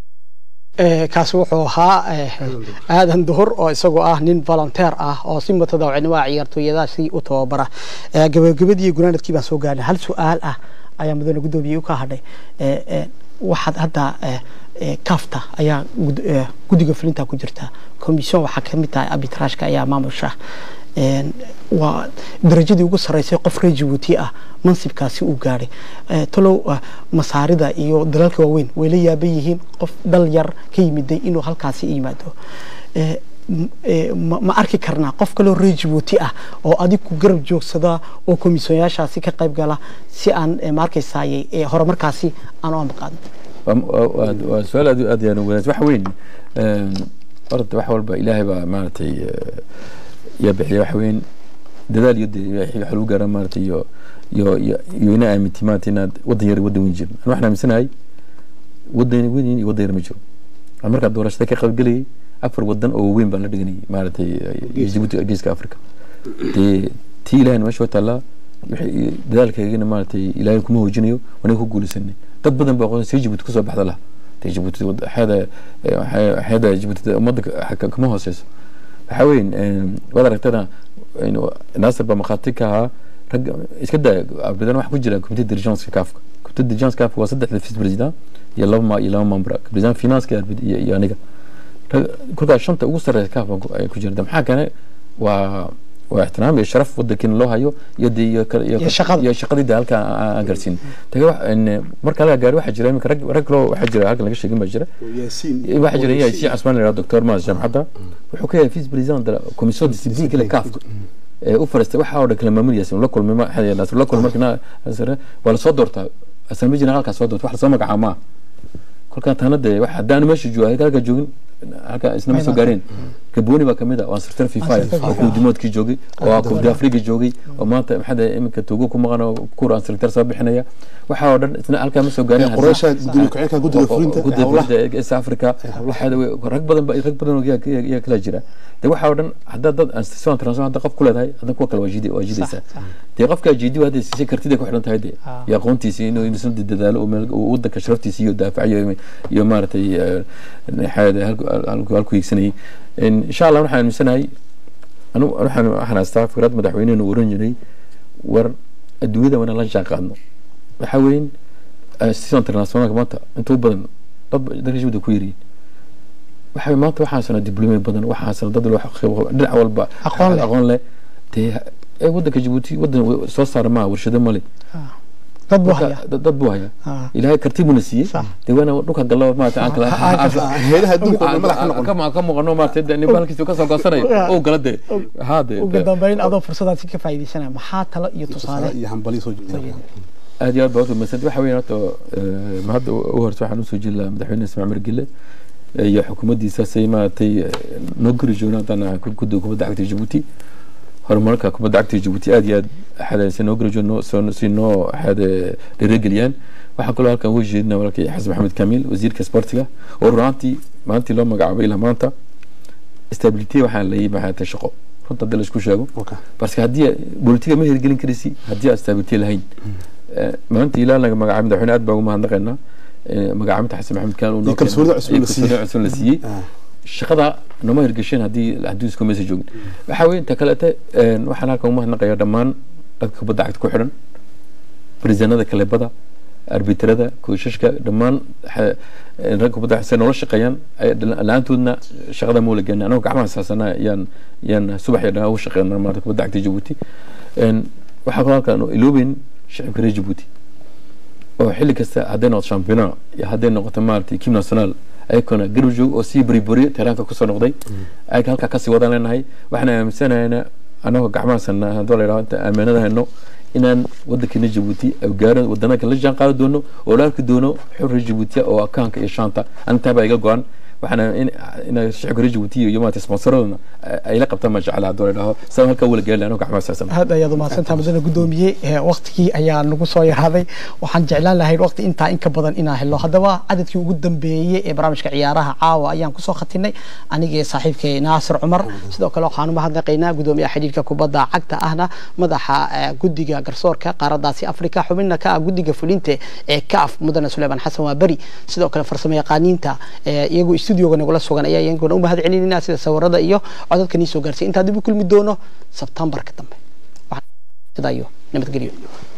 S1: Eh, kaasi wuxuu ahaa eh, aadan duhur oo isagoo ah nin volunteer ah oo si mutadawacnimoa ciyaartooyadaasi u tababara Eh, gabagabadii iyo gunaanadkii baan soo gaarnay hal su-aal ah ayaa mudane guddoomiye u ka hadhay Eh, eh, waxaad hadda eh, eh, kafta ayaa gud- eh, guddiga fulinta ku jirta commission waxaa ka mid tahay arbitrageka ayaa maamusha Een, waa darajadii ugu sarreysay qof reer jabuuti ah mansibkaasi uu gaadhay Eh, talow ah, masaarida iyo dalalka waaweyn way la yaaban yihiin qof dhal yar ka yimiday inuu halkaasi yimaado Eh, m- ee, ma ma arki karnaa qof kaloo reer jabuuti ah oo adig ku garab joogsada oo komisyonayaashaasi ka qayb gala si aan ee, ma arkaysaay ee, horumarkaasi aan u ambaqaadno
S3: waa- waa waa- waa su-aal aad aad yaan wanaagsan waxa weyn een, horta wax walba ilaahay baa maaragtay eh, yaa bixiya waxa weyn dadaal iyo dee waxa lagu gaara maaragtay iyo iyo iyo iyo ina aaminti maaragtay inaad wadan yar iyo wadan weyn jirin waxaan aaminsanahay wadan weyn iyo wadan yar ma jiro aan markaa doorashada ka qaybgelayay afar wadan oo waaweyn baan la dhiganayay maaragtay eh, Djibouti geeska africa dee tii ilahayna meesha waa taallaa wixii dadaalkaygana maaragtay ilaahay kuma hoojinayo wanaga ku guulaysanay dad badan baa aqoon si Djibouti kusoo baxda laha dee Djibouti wad- xeeda eh, xeeda Djibouti ummadda ka- ka- kama hooseyso waxaa weyn een, waad aragtana een, naasir baa maqaati ka ahaa rag iska daa abadan waxa ku jira comité dirigeance kaafka comité dirigeance kaafka waa saddex vice president iyo laba ma iyo laba member president finance iyo iyo iyo aniga rag- kolkaas shanta ugu sareysa kaafka ay ku jirta maxaa kane waa waa ixtiraam iyo sharaf wadankiina loo hayo iyo dee iyo kale-
S1: Iyo shaqada.
S3: iyo shaqadii dee halka aan aan gaarsiin taga wax een, marka laga gaari waxaa jira iminka rag rag kaloo waxaa jira halkan laga sheegin baa jira
S4: yaasiin
S3: waxaa jira yahay si casmaan la doctor maas jamcadda wuxuu ka yahay vice president de la commission discipline kale kaafka ee u fariistay waxa oo dhan kala maamulaysa la kulmay ma xayaa nasr la kulmay markina nasr waa la soo doortaa asambli generaalka soo doorta wax la soo magacaabo ma kolkaan taana dee wax haddaan meesha jooga halka joogin halka isna ma soo gaareen gabooni baa kamid ah waa sirtar fifa oo kuudimoodkii joogay oo kubdi afriga joogay oo maanta maxaa dee iminka tuugo ku maqan oo kuur aan sirtar soo bixinaya waxa oo dhan isna halkaa ma soo gaareen
S4: qoraasha gudoomiye ku-xigeenka guddiga fulinta ee
S3: guddiga
S4: howlaha
S3: fulinta ee East Africa waxaad wey- rag badan ba- rag badan oo yaa- yaa yaa kala jira de waxa oo dhan hadda dad institution transfer hadda qof ku leedahay hadda kuwa kale waa jidi waa jidaysaa dee qofka jidi waa hadda si kartida ku xidhan tahay de
S1: Ah.
S3: iyo aqoontiisa inuu inuu isna dadaalo oo meel uu wadanka sharaftiisa iyo daafacayo iyo maaragtay eh, xaada halku halku halku hiigsanayay In- insha Allah waxaan aaminsanahay anu waxaan waxaan haystaa fikrad madaxweynuhu oran jiray war adduunyada wana la jaan qaadno waxa weyn institution internationalka maanta inta u badan dad dadka jibda ku yiriin waxa maanta waxaasana diblomaad badan waxaasana dad loo xaqiiqo dhinac walba
S1: Aqoon leh.
S3: aqoon leh dee ee wadanka Djibouti wadan soo saar ma warshado male
S1: dad buu
S3: Marka,
S1: hayaa
S3: dad dad buu haya
S1: Ah.
S3: ilaahay karti buu na siiyey
S1: Sax.
S3: dee waana dhulka gallo maanta aan kala
S4: heedaha adduunka oo dhan madax ka noqon
S3: kama ka muuqano maartay dee nin halkiisa ka soo goosanayo oo gala dee haa dee
S1: ugu dambeyn adoo fursadaasi ka faa'iidaysanaya maxaa talo iyo tusaale
S4: iyo hambali soo jeedinaya
S3: aad iyo aad baa utumadsantay waxa weeye horta eh, ma hadda u horta waxaan usoo jeedi lahaa madaxweyne ismaaciil margile iyo xukuumaddiisa say maaragtay eh, noo guri joogna haddana guddiga kubadda cagta Djibouti horumarka kubadda cagta Djibouti aad iyo aad xadaysan noo guri joogno soo si noo xade dhiirigeliyaan waxaan kaloo halkan uga jeedinaa walaalkay xasan maxamed kamiil wasiirka sportiga oo runaantii maalintii loo magacaabay ilaa maanta stability waxaan la yimi maxay tahay shaqo runta hadii la isku sheego
S4: Okay.
S3: parce que haddii bolitiga ma hirgelin karisi haddii aan stability lahayn Eh, maanta ilaa naga magacaabay madaxweyne aad baa ugu mahadnaqaynaa Eh, magacaabinta xasan maxamed kaan uu noo
S4: Iyo kalsoonida
S3: keenay.
S4: cusub la
S3: Iyo
S4: siiyey.
S3: kalsoonida cusub la siiyey
S4: Ah.
S3: shaqada nama hirgasheen haddii haddii isku meesa joogin waxaa weeye inta kaleete een, waxaan halkan ugu mahadnaqayaa dhammaan dadka kubadda cagta ku xidhan barisanada kalebada arbitrada koishashka dhammaan xa- een, ragga kubadda cagta noola shaqeeyaan ay- la-aantoodna shaqada ma wala geenay anagoo gacmaha saasana yaan yaan subax iyo dhan ugu shaqeynaa maarata kubadda cagta Djibouti Een, waxaa kaloo halkan iloobeyn shacabka reer Djibouti oo xilli kasta hadday noqoto championnat iyo hadday noqoto maaragtay kim national ayakona garab joog oo sii buriburiyo tiraanka kusoo noqday ayaga halkaa kasii wadaan leenahay waxaan aaminsanaynaa anagoo gacmahasana haddoo la yidhaho inta aaminada hayno inaan wadankeena Djibouti ay gaaro wadana kale la jaan qaadi doono oo la arki doono xurri Djibouti oo akaanka iyo shaanta antaa baa iga go'an waxaan in in shacabka reer Djibouti iyo maanta sponsoraduna ay la qabtaan ma jecla haddoo la yidhaho sabab halkaa wala gaari anagoo gacmahasaasan
S1: aad ayaad umahadsantaha madana guddoomiye ee waqtigii ayaa nagu soo yaraaday waxaan jeclaan lahayd waqti intaa in ka badan inaan helo haddaba cadadkii ugu dambeeyey ee barnaamijka ciyaaraha caawa ayaan kusoo khatinay anigii saaxiibkay naasir cumar sidoo kale waxaan u mahadnaqaynaa guddoomiyaha xidhiidhka kubadda cagta ahna madaxa eh, guddiga garsoorka qaaradaasi afrika xubinna ka ah guddiga fulinta ee kaaf mudane suleyman xasan waa beri sidoo kale farsamo yaqaaniinta eh, iyagu studioga nagula sugan ayaa iyaguna u mahad celinayna sida sawirada iyo codadka nii soo gaarsiy intaa dib u kulmi doono sebtembarka dambe waxaan sidaa iyo nabadgelyo